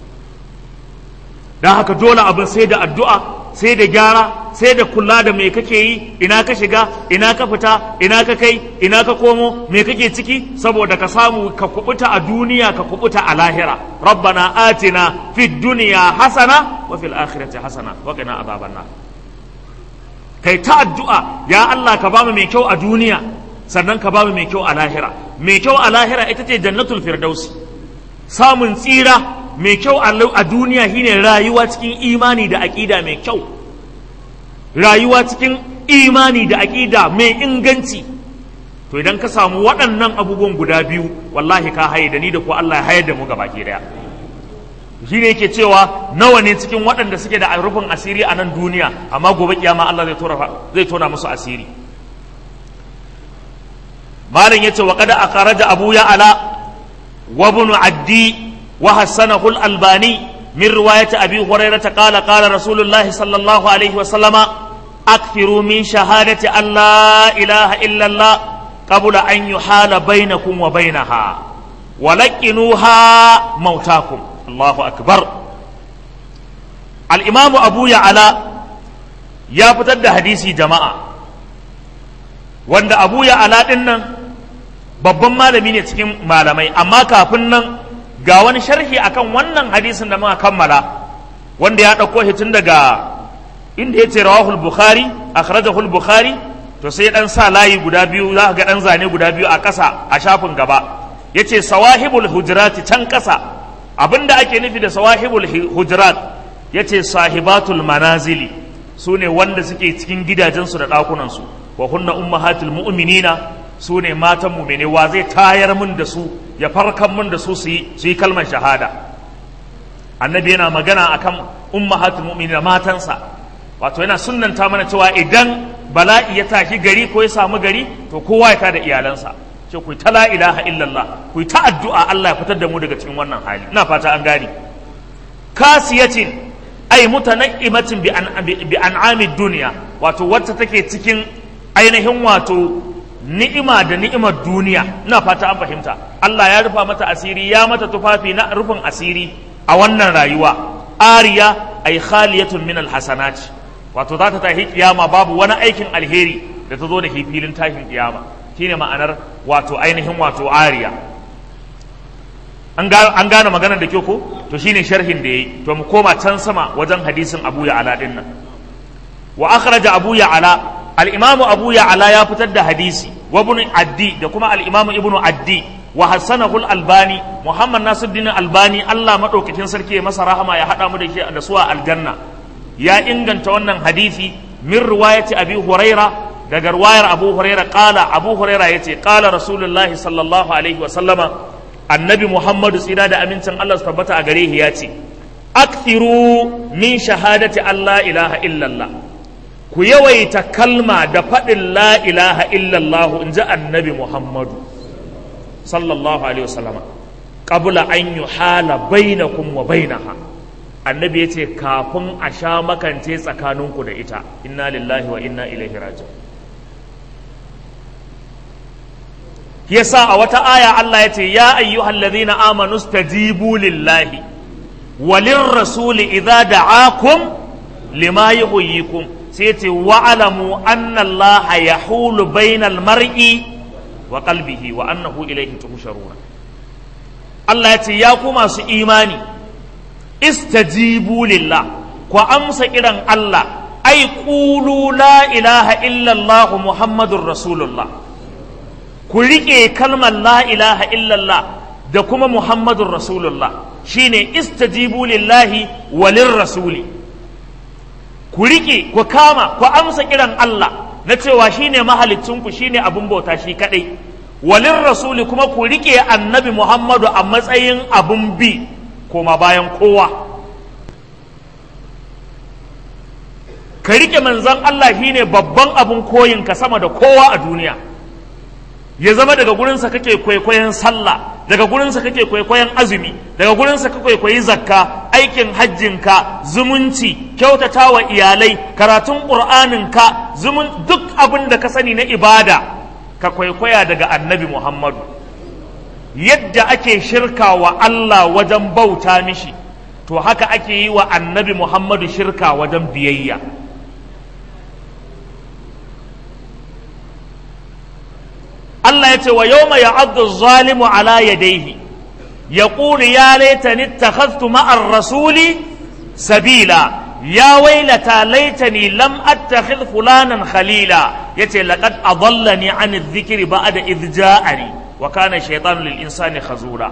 dan haka dole abin sai da addu'a sai da gyara sai da kula da me kake yi ina ka shiga ina ka fita ina ka kai ina ka komo me kake ciki saboda ka samu ka kubuta a duniya ka kubuta a lahira rabbana atina fid dunya hasana wa fil akhirati hasana wa qina azaban nar kai ta addu'a ya Allah ka bamu mai kyau a duniya sannan ka bamu mai kyau a lahira mai kyau a lahira ita ce jannatul firdausi samun tsira mai kyau a duniya shine rayuwa cikin imani da aƙida mai kyau rayuwa cikin imani da aƙida mai inganci to idan ka samu waɗannan abubuwan guda biyu wallahi ka haye da ni da ko Allah ya hayar da mu gaba ke daya shi ne yake cewa nawa ne cikin waɗanda suke da rufin asiri a nan duniya amma gobe kiyama Allah zai tona musu asiri malam yace wa qad akhraja abu ya ala wa ibn addi wa hasanahu al-albani min riwayati abi hurairah qala qala rasulullah sallallahu alaihi wa sallama akthiru min shahadati an la ilaha illa allah qabla an yuhala bainakum wa bainaha wa laqinuha mautakum allahu akbar al-imam abu ya ala ya fitar da hadisi jama'a wanda abu ya ala din nan babban malami ne cikin malamai amma kafin nan ga wani sharhi akan wannan hadisin da muka kammala wanda ya ɗauko shi tun daga inda ya ce rawahul bukhari akhrajahu bukhari to sai dan sa layi guda biyu za ga dan zane guda biyu a ƙasa a shafin gaba yace sawahibul hujurat can ƙasa abinda ake nufi da sawahibul hujurat yace sahibatul manazili su ne wanda suke cikin gidajensu da ɗakunansu wa hunna ummahatul mu'minina su ne matan mumine wa zai tayar mun da su ya farkan mun da su su yi kalmar shahada annabi yana magana akan ummahatul mu'minina matansa wato yana sunnanta mana cewa idan bala'i ya tashi gari ko ya samu gari to kowa ya tada iyalansa ce ku ta la ilaha illallah ku ta addu'a Allah ya fitar da mu daga cikin wannan hali ina fata an gane kasiyatin ay mutanaimatin bi an bi an'amid dunya wato wacce take cikin ainihin wato ni'ima da ni'imar duniya ina fata an fahimta Allah ya rufa mata asiri ya mata tufafi na rufin asiri a wannan rayuwa ariya ay khaliyatun min alhasanat wato za ta tahi kiyama babu wani aikin alheri da ta zo da filin tashin kiyama shine ma'anar wato ainihin wato ariya an gane maganar da ke ko to shine sharhin da yayi to mu koma can sama wajen hadisin Abu Ya'la din nan wa akhraja Abu Ya'la al-Imam Abu Ya'la ya fitar da hadisi wa ibn Addi da kuma al-Imam Ibn Addi wa hasanahu al-Albani Muhammad Nasiruddin Albani Allah madaukakin sarki ya masa rahama ya hada mu da shi da suwa aljanna ya inganta wannan hadisi min riwayati Abi Huraira daga ruwayar abu huraira kala abu huraira ya ce kala rasulullahi sallallahu alaihi wasallama annabi muhammadu tsira da amincin allah su tabbata a gare ya ce akthiru min shahadati allah ilaha illallah ku yawaita kalma da faɗin la ilaha illallah in ji annabi muhammadu sallallahu alaihi wasallama qabla an yuhala bainakum wa bainaha annabi ya ce kafin a sha makance tsakaninku da ita inna lillahi wa inna ilaihi raji'un yasa a wata aya Allah ya ce ya ayyuhal ladhina amanu stajibu lillahi walin rasuli idza da'akum lima yuhyikum sai ce wa'alamu anna Allah yahulu bainal mar'i wa qalbihi wa annahu ilayhi tuhsharuna Allah ya ce ya ku masu imani istajibu lillah ku amsa kiran Allah ai qulu la ilaha illa Allah muhammadur rasulullah ku riƙe kalmar la ilaha illallah da kuma muhammadun rasulullah shine istajibu lillahi walin rasuli ku riƙe ku kama ku amsa kiran Allah na cewa shine mahalicinku shine abin bauta shi kadai walin rasuli kuma ku riƙe annabi muhammadu a matsayin abin bi koma bayan kowa ka riƙe manzan Allah shine babban abin koyinka sama da kowa a duniya ya zama daga gurinsa kake kwaikwayon sallah daga gurinsa kake kwaikwayon azumi daga gurinsa ka kwaikwayi zakka aikin hajjinka zumunci kyautata wa iyalai karatun ƙur'aninka zumun duk abin da ka sani na ibada ka kwaikwaya daga annabi muhammadu yadda ake shirka wa allah wajen bauta mishi to haka ake yi wa annabi muhammadu shirka wajen biyayya Allah ya ce wa yau mai ya'addu zalimu ala yadaihi ya ƙuli ya laitani takhaztu ma'ar rasuli sabila ya wailata laitani lam attakhidh fulanan khalila yace laqad adallani an adh-dhikri ba'da idh ja'ani wa kana shaytanu lil insani khazura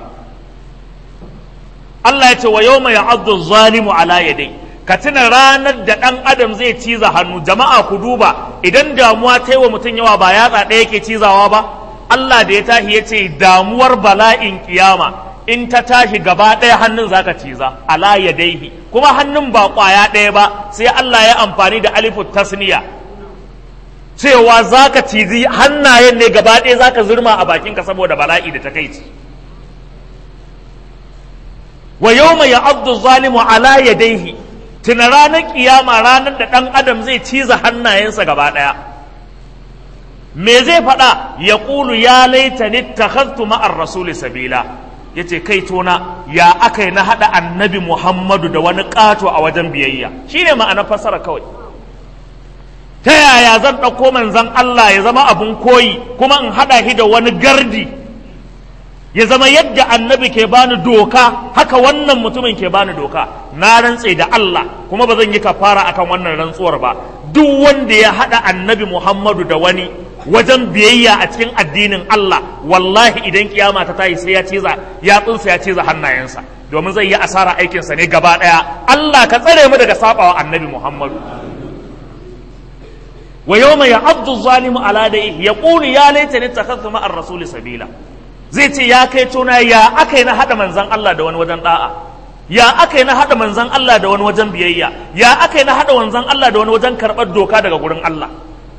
Allah ya ce wa yau mai ya'addu zalimu ala yadaihi ka tuna ranar da ɗan adam zai ciza hannu jama'a ku duba idan damuwa ta yi wa mutum yawa ba yatsa ɗaya ke cizawa ba Allah da ya tashi ya ce damuwar bala'in kiyama in ta tashi gaba ɗaya hannun zaka ciza ala ya daihi kuma hannun ba ƙwaya ɗaya ba sai Allah ya amfani da alifu tasniya cewa zaka cizi hannayen ne gaba ɗaya zaka zurma a bakinka saboda bala'i da takaici wa yawma ya'addu zalimu ala yadayhi tuna ranar kiyama ranar da ɗan adam zai ciza hannayensa gaba ɗaya me zai faɗa ya ƙulu ya laita ni takhaztu ma'ar rasuli sabila ya ce kai tona ya aka yi na haɗa annabi muhammadu da wani ƙato a wajen biyayya shi ne ma'ana fasara kawai ta yaya zan ɗauko manzan Allah ya zama abun koyi kuma in haɗa shi da wani gardi ya zama yadda annabi ke bani doka haka wannan mutumin ke bani doka na rantse da Allah kuma ba zan yi kafara akan wannan rantsuwar ba duk wanda ya haɗa annabi Muhammadu da wani wajen biyayya a cikin addinin Allah wallahi idan kiyama ta tayi sai ya ciza ya tsinsa ya ciza hannayensa domin zai yi asara aikinsa ne gaba ɗaya Allah ka tsare mu daga sabawa annabi Muhammadu wa yawma ya'addu zalimu ala dayhi yaqulu ya laitani takhadtu ma'ar rasuli sabila zai ce ya kai tona ya aka yi na haɗa manzan Allah da wani wajen ɗa'a ya aka yi na haɗa manzan Allah da wani wajen biyayya ya aka yi na haɗa manzan Allah da wani wajen karɓar doka daga gurin Allah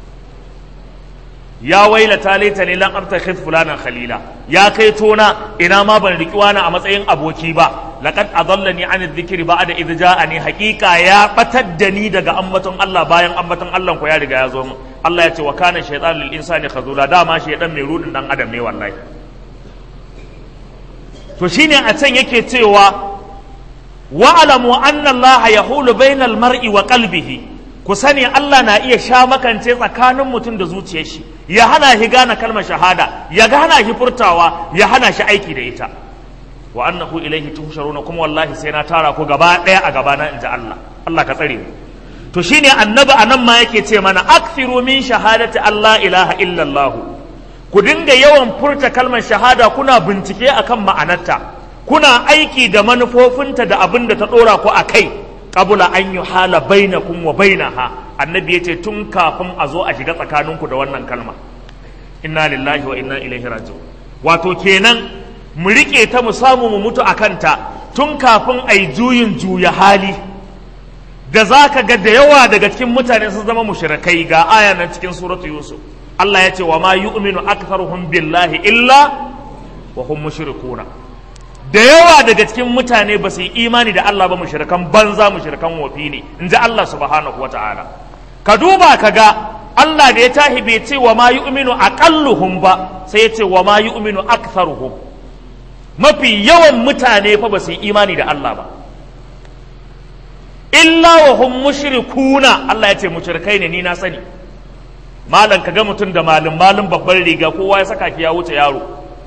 ya waila ta laita ne lan abtakhid fulanan khalila ya kai tona ina ma ban riki wani a matsayin aboki ba laqad adallani an dhikri ba'da idh ja'ani haqiqa ya batar da ni daga ambaton Allah bayan ambaton Allah ko ya riga ya zo mu Allah ya ce wa kana shaytanu lil insani khazula dama shaydan mai rudin dan adam ne wallahi to shine a can yake cewa wa'alamu anna Allah yahulu bainal mar'i wa qalbihi ku sani Allah na iya sha makance tsakanin mutum da zuciyar shi ya hana shi gane kalmar shahada ya hana shi furtawa ya hana shi aiki da ita wa annahu ilaihi tuhsharuna kuma wallahi sai na tara ku gaba daya a gabana inji Allah Allah ka tsare mu to shine annabi anan ma yake ce mana akthiru min shahadati Allah ilaha illallah ku dinga yawan furta kalmar shahada kuna bincike akan ma'anarta kuna aiki da manufofinta da abin da ta dora ku a kai qabla an yuhala bainakum wa bainaha annabi ya ce tun kafin a zo a shiga tsakaninku da wannan kalma inna lillahi wa inna ilaihi raji'un wato kenan mu riƙe ta mu samu mu mutu a kanta tun kafin a yi juyin juya hali da za ka ga da yawa daga cikin mutane sun zama mushrikai ga aya nan cikin suratu yusuf Allah ya ce wa ma yu'minu aktharuhum billahi illa wa hum mushrikuna da yawa daga cikin mutane ba su yi imani da Allah ba mushrikan banza mushrikan wofi ne in ji Allah subhanahu wa ta'ala ka duba ka ga Allah da ya tahi bai ce wa ma yu'minu aqalluhum ba sai ya ce wa ma yu'minu aktharuhum mafi yawan mutane fa ba su yi imani da Allah ba illa wa hum mushrikuna Allah ya ce mushrikai ne ni na sani malam ka ga mutum da malin malin babban riga kowa ya saka ki ya wuce yaro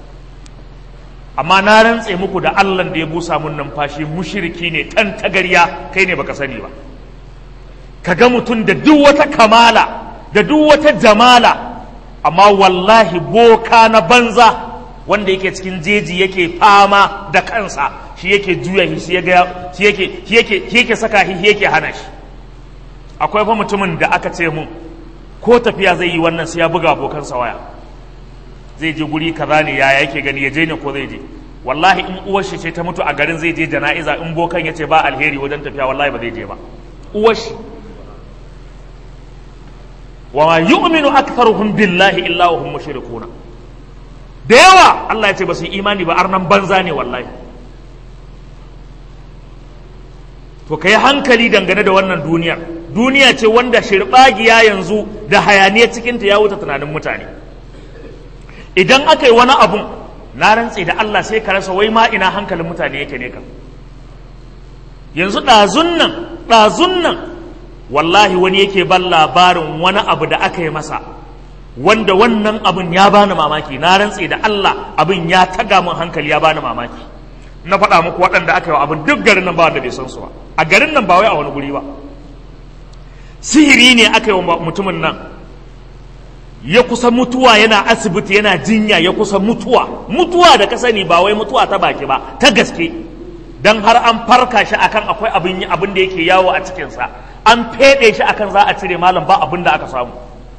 amma na rantse muku da Allah da ya busa mun numfashi mushriki ne tan tagarya kai ne baka sani ba ka ga mutum da duk wata kamala da duk wata jamala amma wallahi boka na banza wanda yake cikin jeji yake fama da kansa shi yake juya shi yake shi yake shi yake shi yake saka shi yake hana shi akwai fa mutumin da aka ce mun ko tafiya zai yi wannan sai ya buga abokansa waya zai je guri kaza ne ya yake gani ya je ne ko zai je wallahi in uwar shi ce ta mutu a garin zai je jana'iza in bokan ya ce ba alheri wajen tafiya wallahi ba zai je ba uwar shi wa ma yu'minu aktharuhum billahi illa wa hum mushrikuna da yawa Allah ya ce ba su yi imani ba arnan banza ne wallahi to kai hankali dangane da wannan duniyar duniya ce wanda shirbagiya yanzu da hayaniya cikinta ya wuce tunanin mutane idan aka yi wani abun na rantse da Allah sai ka rasa wai ma ina hankalin mutane yake ne ka yanzu ɗazun nan ɗazun nan wallahi wani yake ban labarin wani abu da aka yi masa wanda wannan abin ya bani mamaki na rantse da Allah abin ya taga min hankali ya bani mamaki na faɗa muku waɗanda aka yi wa abin duk garin nan ba wanda bai san su ba a garin nan ba wai a wani guri ba sihiri ne aka yi wa mutumin nan ya kusa mutuwa yana asibiti yana jinya ya kusa mutuwa mutuwa da ka sani ba wai mutuwa ta baki ba ta gaske dan har an farka shi akan akwai abin abin da yake yawo a cikinsa an feɗe shi akan za a cire malam ba abin da aka samu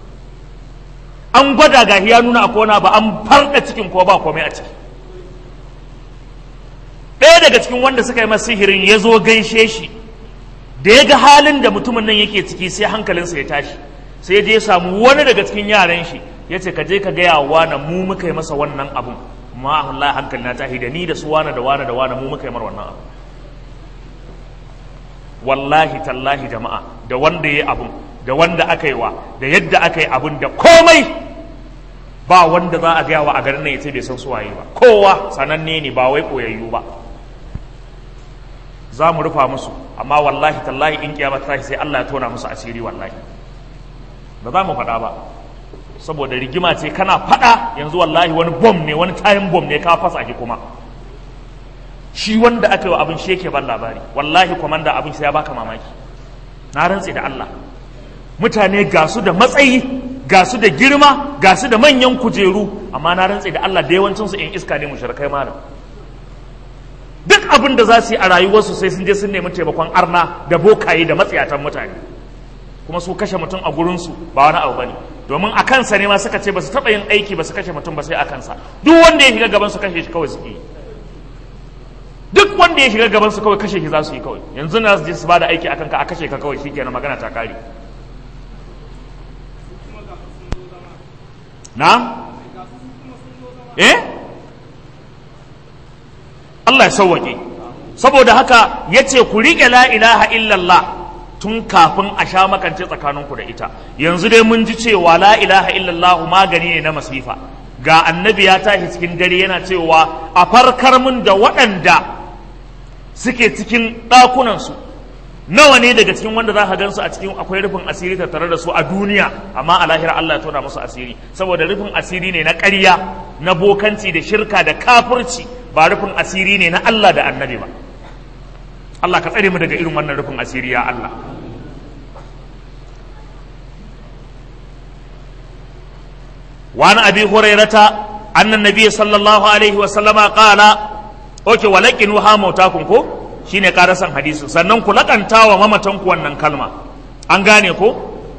an gwada ga ya nuna a kona ba an farɗa cikin ko ba komai a ciki ɗaya daga cikin wanda suka yi masa sihirin ya zo gaishe shi da ya ga halin da mutumin nan yake ciki sai hankalinsa ya tashi sai ya je samu wani daga cikin yaran shi ya ce ka je ka gaya wa na mu muka yi masa wannan abun ma Allah hankali na tashi da ni da su wane da wane da wane mu muka yi mar wannan abu wallahi tallahi jama'a da wanda ya yi abun da wanda aka yi wa da yadda aka yi abun da komai ba wanda za a gaya wa a garin nan ya ce bai san suwaye ba kowa sananne ne ba wai koyayyu ba za mu rufa musu amma wallahi tallahi in kiyama ta sai Allah ya tona musu asiri wallahi ba za mu faɗa ba saboda rigima ce kana faɗa yanzu wallahi wani bom ne wani tayin bom ne ka fasa shi kuma shi wanda aka yi wa abin shi yake ban labari wallahi kwamanda abin sai ya baka mamaki na rantse da Allah mutane ga su da matsayi ga su da girma ga su da manyan kujeru amma na rantse da Allah da yawancinsu in iska ne mushrikai malam duk abin da za su yi a rayuwarsu sai sun je sun nemi taimakon arna da bokaye da matsiyatan mutane kuma su kashe mutum a gurinsu ba wani abu bane domin a kansa ne ma suka ce ba su taɓa yin aiki ba su kashe mutum ba sai a kansa duk wanda ya shiga gaban su kashe shi kawai suke yi duk wanda ya shiga gaban su kawai kashe shi za su yi kawai yanzu na su je su bada aiki akan ka a kashe ka kawai shikenan magana ta kare na eh Allah ya sauwaƙe saboda haka ya ce ku riƙe la ilaha illallah tun kafin a sha makance tsakaninku da ita yanzu dai mun ji cewa la ilaha illallah magani ne na masifa ga annabi ya tashi cikin dare yana cewa a farkar mun da waɗanda suke cikin ɗakunansu nawa ne daga cikin wanda za ka gansu a cikin akwai rufin asiri tattare da su a duniya amma a lahira Allah ya tona musu asiri saboda rufin asiri ne na ƙarya na bokanci da shirka da kafirci ba rufin asiri ne na Allah da annabi ba Allah ka tsare mu daga irin wannan rufin asiri ya Allah وعن أبي هريرة أن النبي صلى الله عليه وسلم قال أوكي ولكن وها موتاكم كو shine karasan hadisin sannan ku lakanta wa mamatanku wannan kalma an gane ko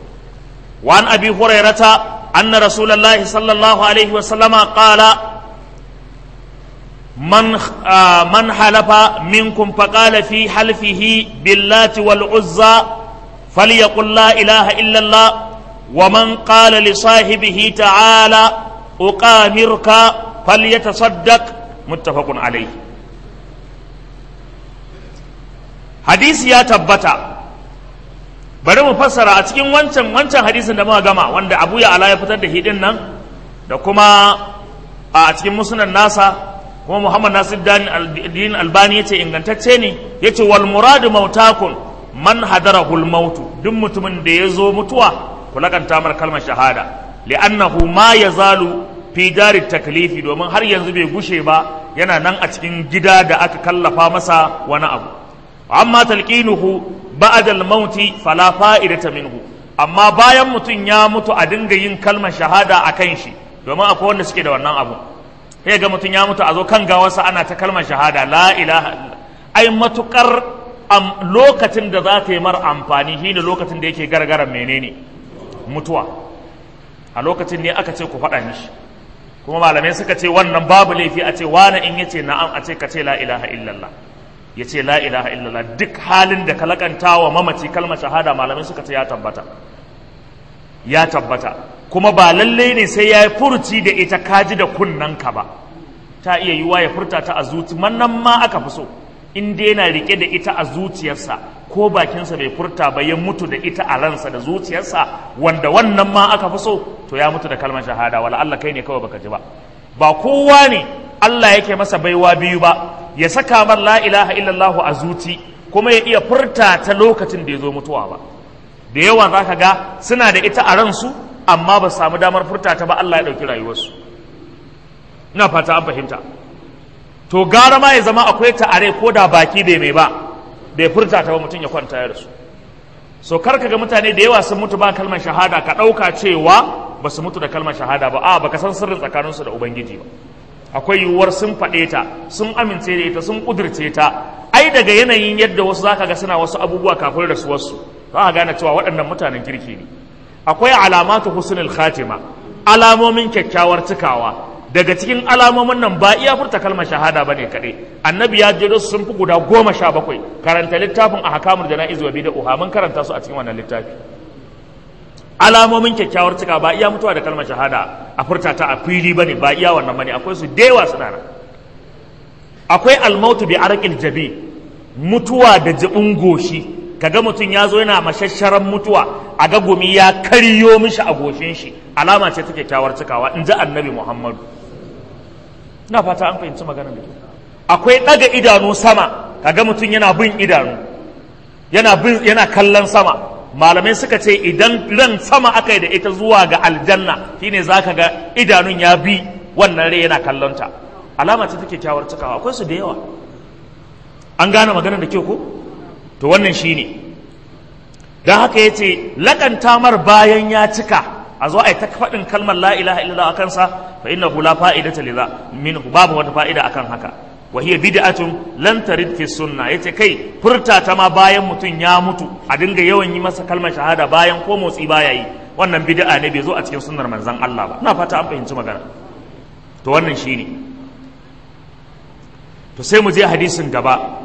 وعن أبي هريرة أن رسول الله صلى الله عليه وسلم قال من آه من حلف منكم فقال في حلفه باللات والعزى فليقل لا إله إلا الله ومن قال لصاحبه تعالى أقامرك فليتصدق متفق عليه حديث يا تبتا bari mu fassara a cikin wancan wancan hadisin da muka gama wanda Abu ya ala ya fitar da hidin nan da kuma a cikin musnad nasa kuma Muhammad Nasir din Albani yace ingantacce ne yace wal muradu mautakun man hadarahu al mautu duk mutumin da ya zo mutuwa ku lakanta mar kalmar shahada li'annahu ma yazalu fi dari taklifi domin har yanzu bai gushe ba yana nan a cikin gida da aka kallafa masa wani abu amma talqinuhu ba'da al-maut fala fa'idata minhu amma bayan mutum ya mutu a dinga yin kalmar shahada a kan shi domin akwai wanda suke da wannan abu sai ga mutum ya mutu a zo kan gawarsa ana ta kalmar shahada la ilaha ai matukar lokacin da za ta yi mar amfani shine lokacin da yake gargaran menene mutuwa a lokacin ne aka ce ku faɗa mishi kuma malamai suka ce wannan babu laifi a ce wani in yace na'am a ce ka ce la ilaha illallah ya ce la ilaha illallah duk halin da ka lakanta wa mamaci kalmar shahada malamai suka ce ya tabbata ya tabbata kuma ba lalle ne sai ya yi furuci da ita kaji da kunnanka ba ta iya yiwa ya furta ta a zuci mannan ma aka fi so in dai yana rike da ita a zuciyarsa ko bakinsa bai furta ba ya mutu da ita a ransa da zuciyarsa wanda wannan ma aka fi so to ya mutu da kalmar shahada wala Allah kai ne kawai baka ji ba ba kowa ne Allah yake masa baiwa biyu ba ya saka mar la ilaha illallah a zuci kuma ya iya furta ta lokacin da ya zo mutuwa ba da yawa za ka ga suna da ita a ransu amma ba samu damar furta ta ba Allah ya ɗauki rayuwarsu ina fata an fahimta to gara ma ya zama akwai ta are ko da baki bai mai ba bai furta ta ba mutum ya kwanta ya rasu so kar ka ga mutane da yawa sun mutu ba kalmar shahada ka ɗauka cewa ba su mutu da kalmar shahada ba a baka san sirrin tsakaninsu da ubangiji ba akwai yiwuwar sun faɗe ta sun amince da ita sun ƙudurce ta ai daga yanayin yadda wasu zaka ga suna wasu abubuwa kafin da su wasu za ka gane cewa waɗannan mutanen kirki ne akwai alamatu husnul khatima alamomin kyakkyawar cikawa daga cikin alamomin nan ba iya furta kalmar shahada ba ne kaɗai annabi ya jero su sun fi guda goma sha bakwai karanta littafin a hakamul jana'iz wa bid'a mun karanta su a cikin wannan littafi alamomin kyakkyawar cika ba iya mutuwa da kalmar shahada a furta ta a fili bane ba iya wannan bane akwai su dewa suna nan akwai almautu bi arqil jabi mutuwa da jibin goshi kaga mutum ya zo yana mashasharan mutuwa a ga gumi ya karyo mishi a goshin shi alama ce ta kyakkyawar cikawa in ji annabi muhammadu ina fata an fahimci maganar da akwai ɗaga idanu sama kaga mutum yana bin idanu yana bin yana kallon sama malamai suka ce idan ran sama aka yi da ita zuwa ga aljanna shine zaka ga idanun ya bi wannan rai yana kallonta alama ce ta kyakkyawar cikawa akwai su da yawa an gane maganar da ke ko to wannan shine don haka ya ce lakanta mar bayan ya cika a zo a yi ta faɗin kalmar la ilaha illallah a kansa fa inna la fa'idata liza minhu babu wata fa'ida akan haka wa hiya bid'atun lan tarid fi sunna yace kai furta ta ma bayan mutum ya mutu a dinga yawan yi masa kalmar shahada bayan ko motsi baya yi wannan bid'a ne bai zo a cikin sunnar manzon Allah ba ina fata an fahimci magana to wannan shine to sai mu je hadisin gaba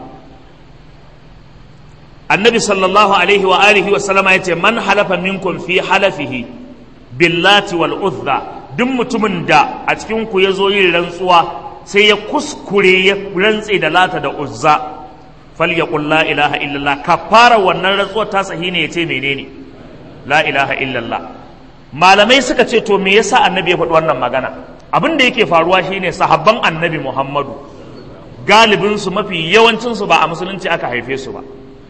annabi sallallahu alaihi wa alihi wa sallama yace man halafa minkum fi halafihi billati wal uzza duk mutumin da a cikin ku yazo yin rantsuwa sai ya kuskure ya rantse da lata da uzza falyaqul la ilaha illallah kafara wannan rantsuwar ta sahi ne yace menene la ilaha illallah malamai suka ce to me yasa annabi ya faɗi wannan magana abin da yake faruwa shine sahabban annabi muhammadu galibin su mafi yawancin su ba a musulunci aka haife su ba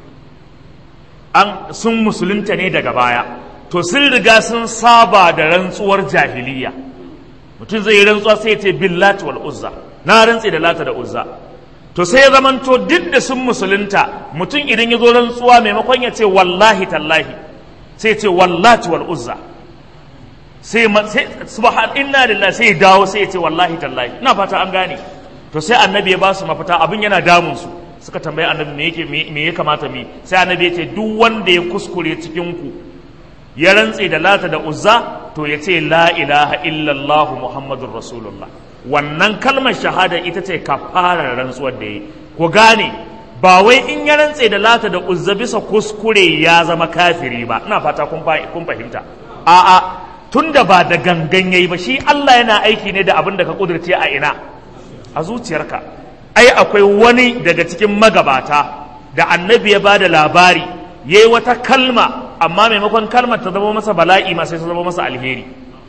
an sun musulunta ne daga baya to sun riga sun saba da rantsuwar jahiliya mutum zai yi rantsuwa sai ya ce billati wal uzza na rantse da lata da uzza to sai ya zamanto duk da sun musulunta mutum idan ya zo rantsuwa maimakon ya ce wallahi tallahi sai ya ce wallati wal uzza sai subhan inna lillahi sai ya dawo sai ya ce wallahi tallahi ina fata an gane to sai annabi ya ba su mafita abin yana damun su suka tambayi annabi me yake me ya kamata mi sai annabi ya ce duk wanda ya kuskure cikin ku ya rantse da lata da uzza to ya ce la ilaha illallah muhammadun rasulullah wannan kalmar shahada ita ce kafarar rantsuwar da yi ku gane ba wai in ya rantse da lata da uzza bisa kuskure ya zama kafiri ba ina fata kun fahimta a'a tunda ba da gangan yayi ba shi Allah yana aiki ne da abin da ka kudurce a ina a zuciyarka ai akwai wani daga cikin magabata da annabi ya bada labari yayi wata kalma amma maimakon kalmar ta zama masa bala'i ma sai ta zama masa alheri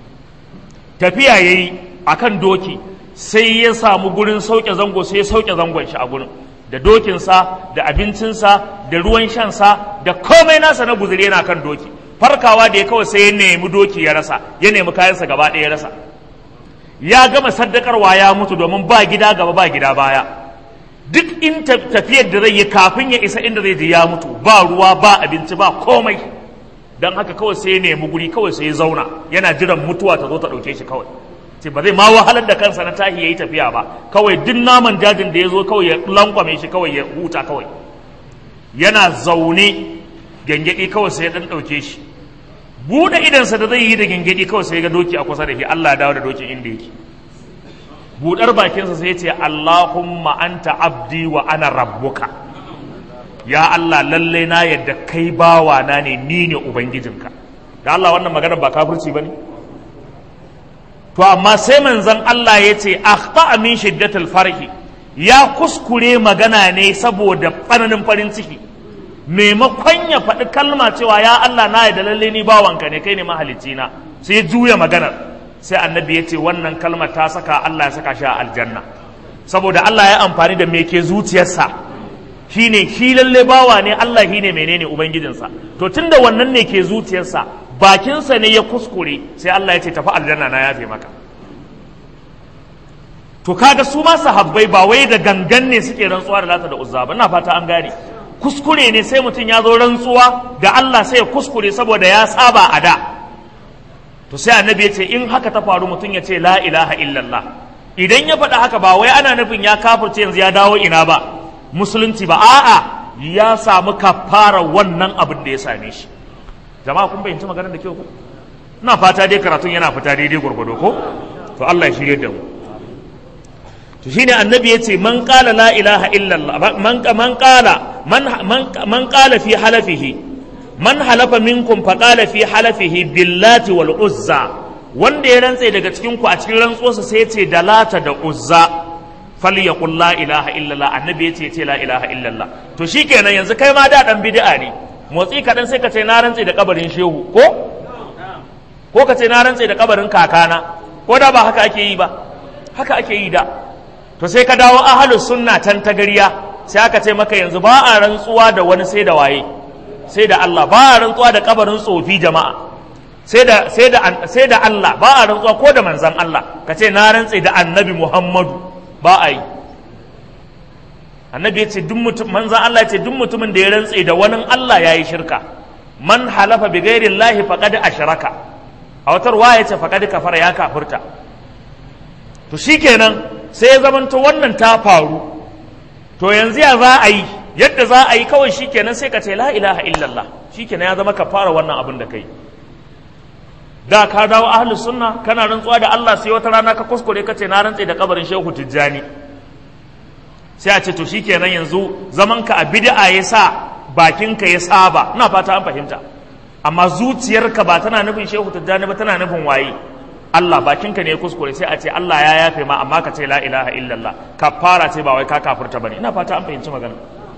tafiya yayi akan doki sai ya samu gurin sauke zango sai ya sauke zangon shi a gurin da dokinsa da abincinsa da ruwan shansa da komai nasa na guzuri yana kan doki farkawa da ya kawai sai ya nemi doki ya rasa ya nemi kayansa gaba ɗaya ya rasa ya gama saddakarwa ya mutu domin ba gida gaba ba gida baya duk in tafiyar da zai yi kafin ya isa inda zai je ya mutu ba ruwa ba abinci ba komai don haka kawai sai ya nemi guri kawai sai ya zauna yana jiran mutuwa ta zo ta ɗauke shi kawai ce ba zai ma wahalar da kansa na tahi ya yi tafiya ba kawai duk naman dajin da ya zo kawai ya lankwame shi kawai ya huta kawai yana zaune gyangyaɗi kawai sai ya ɗan ɗauke shi buɗe idansa da zai yi da gyangyaɗi kawai sai ga doki a kusa da shi Allah ya dawo da dokin inda yake buɗar bakinsa sai ya ce Allahumma anta abdi wa ana rabbuka ya Allah lallai na yadda kai bawa na ne ni ne ubangijinka da Allah wannan magana ba kafirci bane to amma sai manzon Allah ya ce akhta min shiddatil farhi ya kuskure magana ne saboda tsananin farin ciki maimakon ya faɗi kalma cewa ya Allah na yadda lallai ni bawanka ne kai ne mahalicci na sai juya maganar sai annabi ya ce wannan kalmar ta saka Allah ya saka shi a aljanna saboda Allah ya amfani da me ke zuciyarsa shine shi lalle bawa ne Allah shi ne menene ubangijinsa to tunda wannan ne ke zuciyarsa bakinsa ne ya kuskure sai Allah ya ce tafi aljanna na yafe maka to kaga su ma sahabbai ba wai da gangan ne suke rantsuwa da lata da uzza ba ina fata an gane kuskure ne sai mutum ya zo rantsuwa da Allah sai ya kuskure saboda ya saba a da to sai annabi ya ce in haka ta faru mutum ya ce la ilaha illallah idan ya faɗa haka ba wai ana nufin ya kafirce yanzu ya dawo ina ba musulunci ba a'a ya samu kafara wannan abin da ya same shi jama'a kun fahimci maganar da kyau ko ina fata dai karatun yana fita daidai gwargwado ko to Allah ya shirye da mu to shine annabi yace man qala la ilaha illallah man man qala man man qala fi halafihi man halafa minkum fa qala fi halafihi billati wal uzza wanda ya rantse daga cikin ku a cikin rantsuwarsa sai yace da lata da uzza falyaqul la ilaha illallah annabi yace yace la ilaha illallah to shikenan yanzu kai ma da dan bid'a ne motsi kadan sai ka ce na rantse da kabarin shehu ko ko ka ce na rantse da kabarin kakana ko da ba haka ake yi ba haka ake yi da to sai ka dawo ahalus sunna tan ta gariya sai aka ce maka yanzu ba a rantsuwa da wani sai da waye sai da Allah ba a rantsuwa da kabarin tsofi jama'a sai da sai da sai da Allah ba a rantsuwa ko da manzon Allah ka ce na rantse da annabi Muhammadu ba a yi annabi ya ce duk mutum manzon Allah ya ce duk mutumin da ya rantse da wani Allah yayi shirka man halafa bi ghairi Allah faqad ashraka a wata ruwaya ce faqad kafara ya kafurta to shikenan sai ya zamanto wannan ta faru to yanzu ya za a yi yadda za a yi kawai shikenan sai ka ce la ilaha illallah shikenan ya zama ka fara wannan abin da kai da ka dawo ahli sunna kana rantsuwa da Allah sai wata rana ka kuskure ka ce na rantse da kabarin shehu tijjani sai a ce to shikenan yanzu zaman ka a bid'a ya sa bakinka ya saba ina fata an fahimta amma zuciyarka ba tana nufin shehu tijjani ba tana nufin waye Allah bakinka ne ya kuskure sai a ce Allah ya yafe ma amma ka ce la ilaha illallah kafara ce ba wai ka kafirta bane ina fata an fahimci magana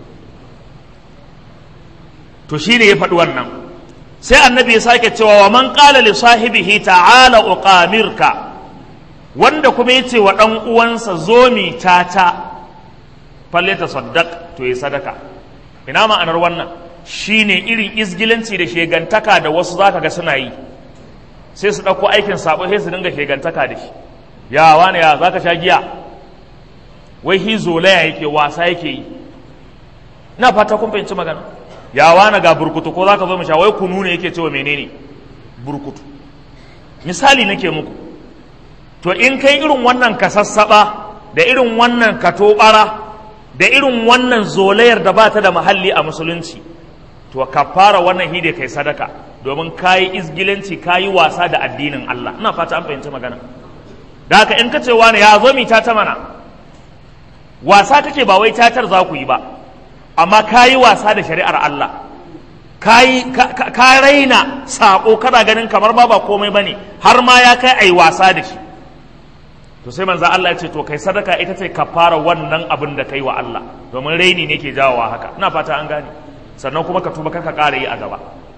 to shine ya faɗi wannan sai annabi ya sake cewa wa man qala li sahibihi ta'ala uqamirka wanda kuma yace wa dan uwansa zo mi tata falle ta saddaq to yi sadaka ina ma'anar wannan shine irin izgilanci da shegantaka da wasu zaka ga suna yi sai su ɗauko aikin sabo sai su dinga shegantaka da shi ya wani ya za ka sha giya wai hi zolaya yake wasa yake yi ina fata kun fahimci magana ya wani ga burkutu ko za ka zo mu sha wai kunu ne yake cewa menene burkutu misali nake muku to in kai irin wannan ka sassaba da irin wannan ka tobara da irin wannan zolayar da ba ta da mahalli a musulunci to ka fara wannan hide kai sadaka domin kayi izgilanci kayi wasa da addinin Allah ina fata an fahimci magana da haka in ka ce wani ya zo mi ta mana wasa kake ba wai tatar za ku yi ba amma kayi wasa da shari'ar Allah kayi ka raina sako kana ganin kamar ba ba komai bane har ma ya kai ai wasa da shi to sai manzo Allah ya ce to kai sadaka ita ce ka fara wannan abin da kai wa Allah domin raini ne ke jawowa haka ina fata an gane sannan kuma ka tuba ka ƙara yi a gaba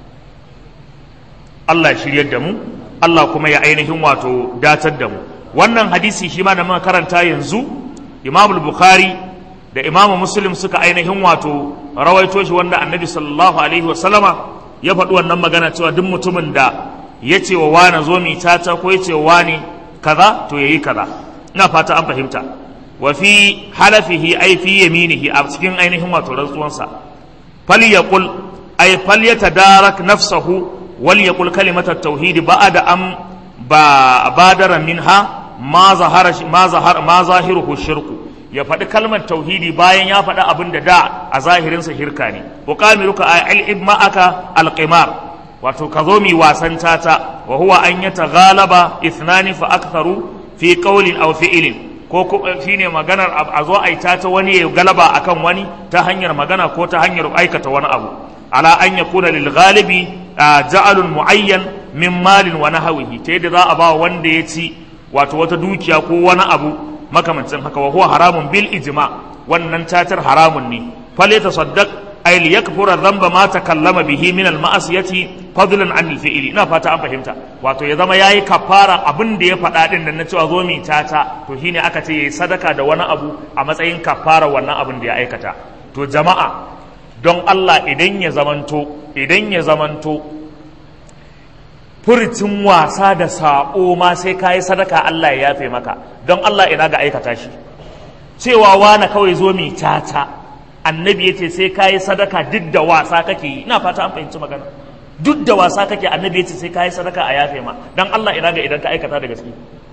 Allah ya shiryar da mu Allah kuma ya ainihin wato datar da mu wannan hadisi shi ma da muka karanta yanzu Imam Bukhari da Imam Muslim suka ainihin wato rawaito shi wanda Annabi sallallahu alaihi wa sallama ya faɗi wannan magana cewa duk mutumin da ya ce wa wani zo mi tata ko ya ce wa wani kaza to yayi kaza ina fata an fahimta wa fi halafihi ay fi yaminihi a cikin ainihin wato rantsuwansa falyaqul ay falyatadarak nafsahu wal yaqul kalimat at-tauhid ba'da am ba badara minha ma zahara ma zahar ma zahiruhu shirku ya faɗi kalmar tauhidi bayan ya faɗi abin da da a zahirinsa shirka ne buqamiruka ay al ma'aka al-qimar wato ka zo mi wasan tata wa huwa an yataghalaba ithnani fa aktharu fi qawlin aw fi'lin ko shine maganar a zo ai tata wani ya galaba akan wani ta hanyar magana ko ta hanyar aikata wani abu ala an yakuna lil ghalibi ja'alun muayyan min malin wa nahwihi ta yadda za a ba wanda ya ci wato wata dukiya ko wani abu makamancin haka wa huwa haramun bil ijma wannan tatar haramun ne fal yatasaddaq ay liyakfura dhanba ma takallama bihi min al ma'asiyati fadlan an al fi'li ina fata an fahimta wato ya zama yayi kafara abin da ya faɗa din nan na cewa zo mi tata to shine aka ce yayi sadaka da wani abu a matsayin kafara wannan abin da ya aikata to jama'a don Allah idan ya zamanto idan ya zamanto furcin wasa da sabo ma sai kayi sadaka Allah ya yafe maka don Allah ina ga aikata shi cewa wani kawai zo mi tata annabi ya ce sai ka yi sadaka duk da wasa kake yi ina fata an fahimci magana duk da wasa kake annabi ya ce sai ka yi sadaka a yafe ma don Allah ina ga idan ka aikata da gaske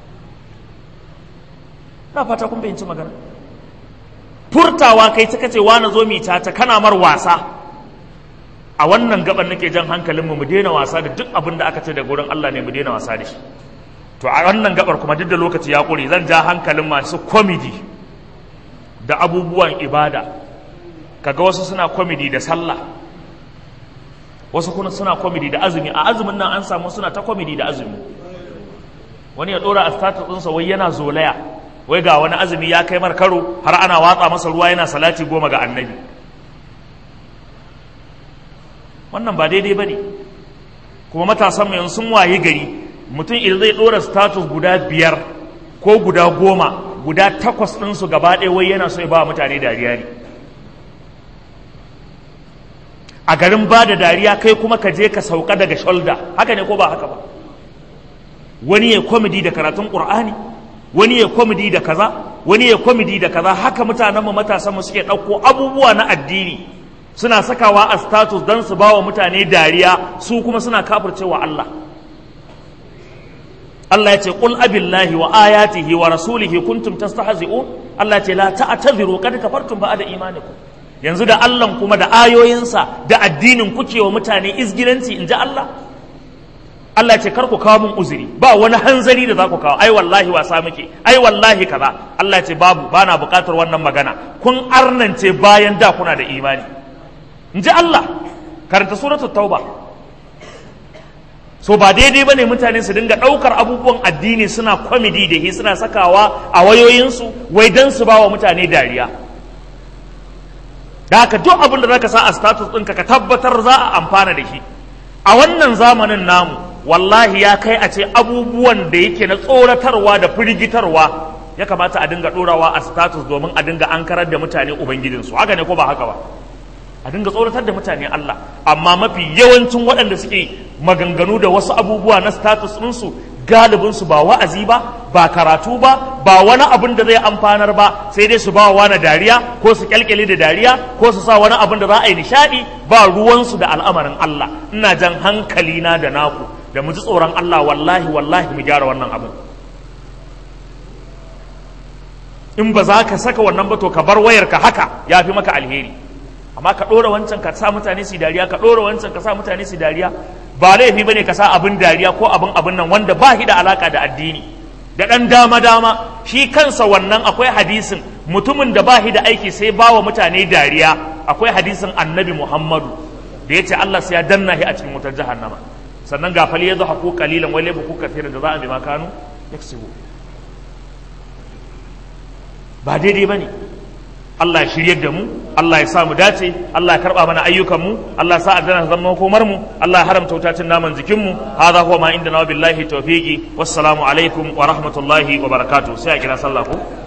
ina fata kun fahimci magana furtawa kai ta kace wani zo mi ta kana mar wasa a wannan gaban nake jan hankalinmu mu daina wasa da duk abin da aka ce da gurin Allah ne mu daina wasa da shi to a wannan gabar kuma duk da lokaci ya kure zan ja hankalin masu komedi da abubuwan ibada kaga wasu suna komedi da sallah wasu kuma suna komedi da azumi a azumin nan an samu suna ta komedi da azumi wani ya dora a status ɗinsa wai yana zolaya wai ga wani azumi ya kai mar karo har ana watsa masa ruwa yana salati goma ga annabi wannan ba daidai ba ne kuma matasan mai sun waye gari mutum idan zai dora status guda biyar ko guda goma guda takwas ɗinsu gaba ɗaya wai yana so ya ba mutane dariya ne a garin ba da dariya kai kuma ka je ka sauka daga shoulder haka ne ko ba haka ba wani ya komedi da karatun ƙur'ani wani ya komedi da kaza wani ya komedi da kaza haka mutanen mu matasan mu suke ɗauko abubuwa na addini suna sakawa a status don su bawa mutane dariya su kuma suna kafircewa Allah Allah ya ce qul abillahi wa ayatihi wa rasulihi kuntum tastahzi'un Allah ya ce la ta'tadhiru qad kafartum ba'da imanikum yanzu da Allah kuma da ayoyinsa da addinin kuke wa mutane izgilanci inji Allah Allah ya ce kar ku kawo mun uzuri ba wani hanzari da za ku kawo ai wallahi wasa muke ai wallahi kaza Allah ya ce babu bana buƙatar wannan magana kun arnance bayan da kuna da imani inji Allah karanta suratul tauba so ba daidai bane mutane su dinga ɗaukar abubuwan addini suna kwamidi da shi suna sakawa a wayoyinsu wai don su ba wa mutane dariya da haka duk abin da zaka sa a status ɗinka ka tabbatar za a amfana da shi a wannan zamanin namu wallahi ya kai a ce abubuwan da yake na tsoratarwa da firgitarwa ya kamata a dinga ɗorawa a status domin a dinga ankarar da mutane ubangijinsu haka ne ko ba haka ba a dinga tsoratar da mutane Allah amma mafi yawancin waɗanda suke maganganu da wasu abubuwa na status ɗinsu galibinsu ba wa'azi ba ba karatu ba ba wani abin da zai amfanar ba sai dai su ba wa wani dariya ko su kyalkyale da dariya ko su sa wani abin da za a yi nishaɗi ba ruwansu da al'amarin Allah ina jan hankali na da naku da mu ji tsoron Allah wallahi wallahi mu gyara wannan abin in ba za ka saka wannan ba to ka bar wayarka haka ya fi maka alheri amma ka ɗora wancan ka sa mutane su dariya ka ɗora wancan ka sa mutane su dariya ba laifi bane ka sa abin dariya ko abin abin nan wanda ba shi da alaka da addini da ɗan dama dama shi kansa wannan akwai hadisin mutumin da ba shi da aiki sai ba wa mutane dariya akwai hadisin annabi muhammadu da ya ce allah sai ya danna shi a cikin wutar jahannama sannan ga fali ya zo haku kalilan wai laifu kuka da za a bi makanu yaksibu ba daidai ba ne Allah ya shiryar da mu Allah ya sa mu dace Allah ya karba mana ayyukan mu Allah ya sa aljanna ta zama komar mu Allah ya haramta wutacin naman jikin mu hadha huwa ma inda na billahi tawfiqi wassalamu alaikum wa rahmatullahi wa barakatuh sai a kira sallah ko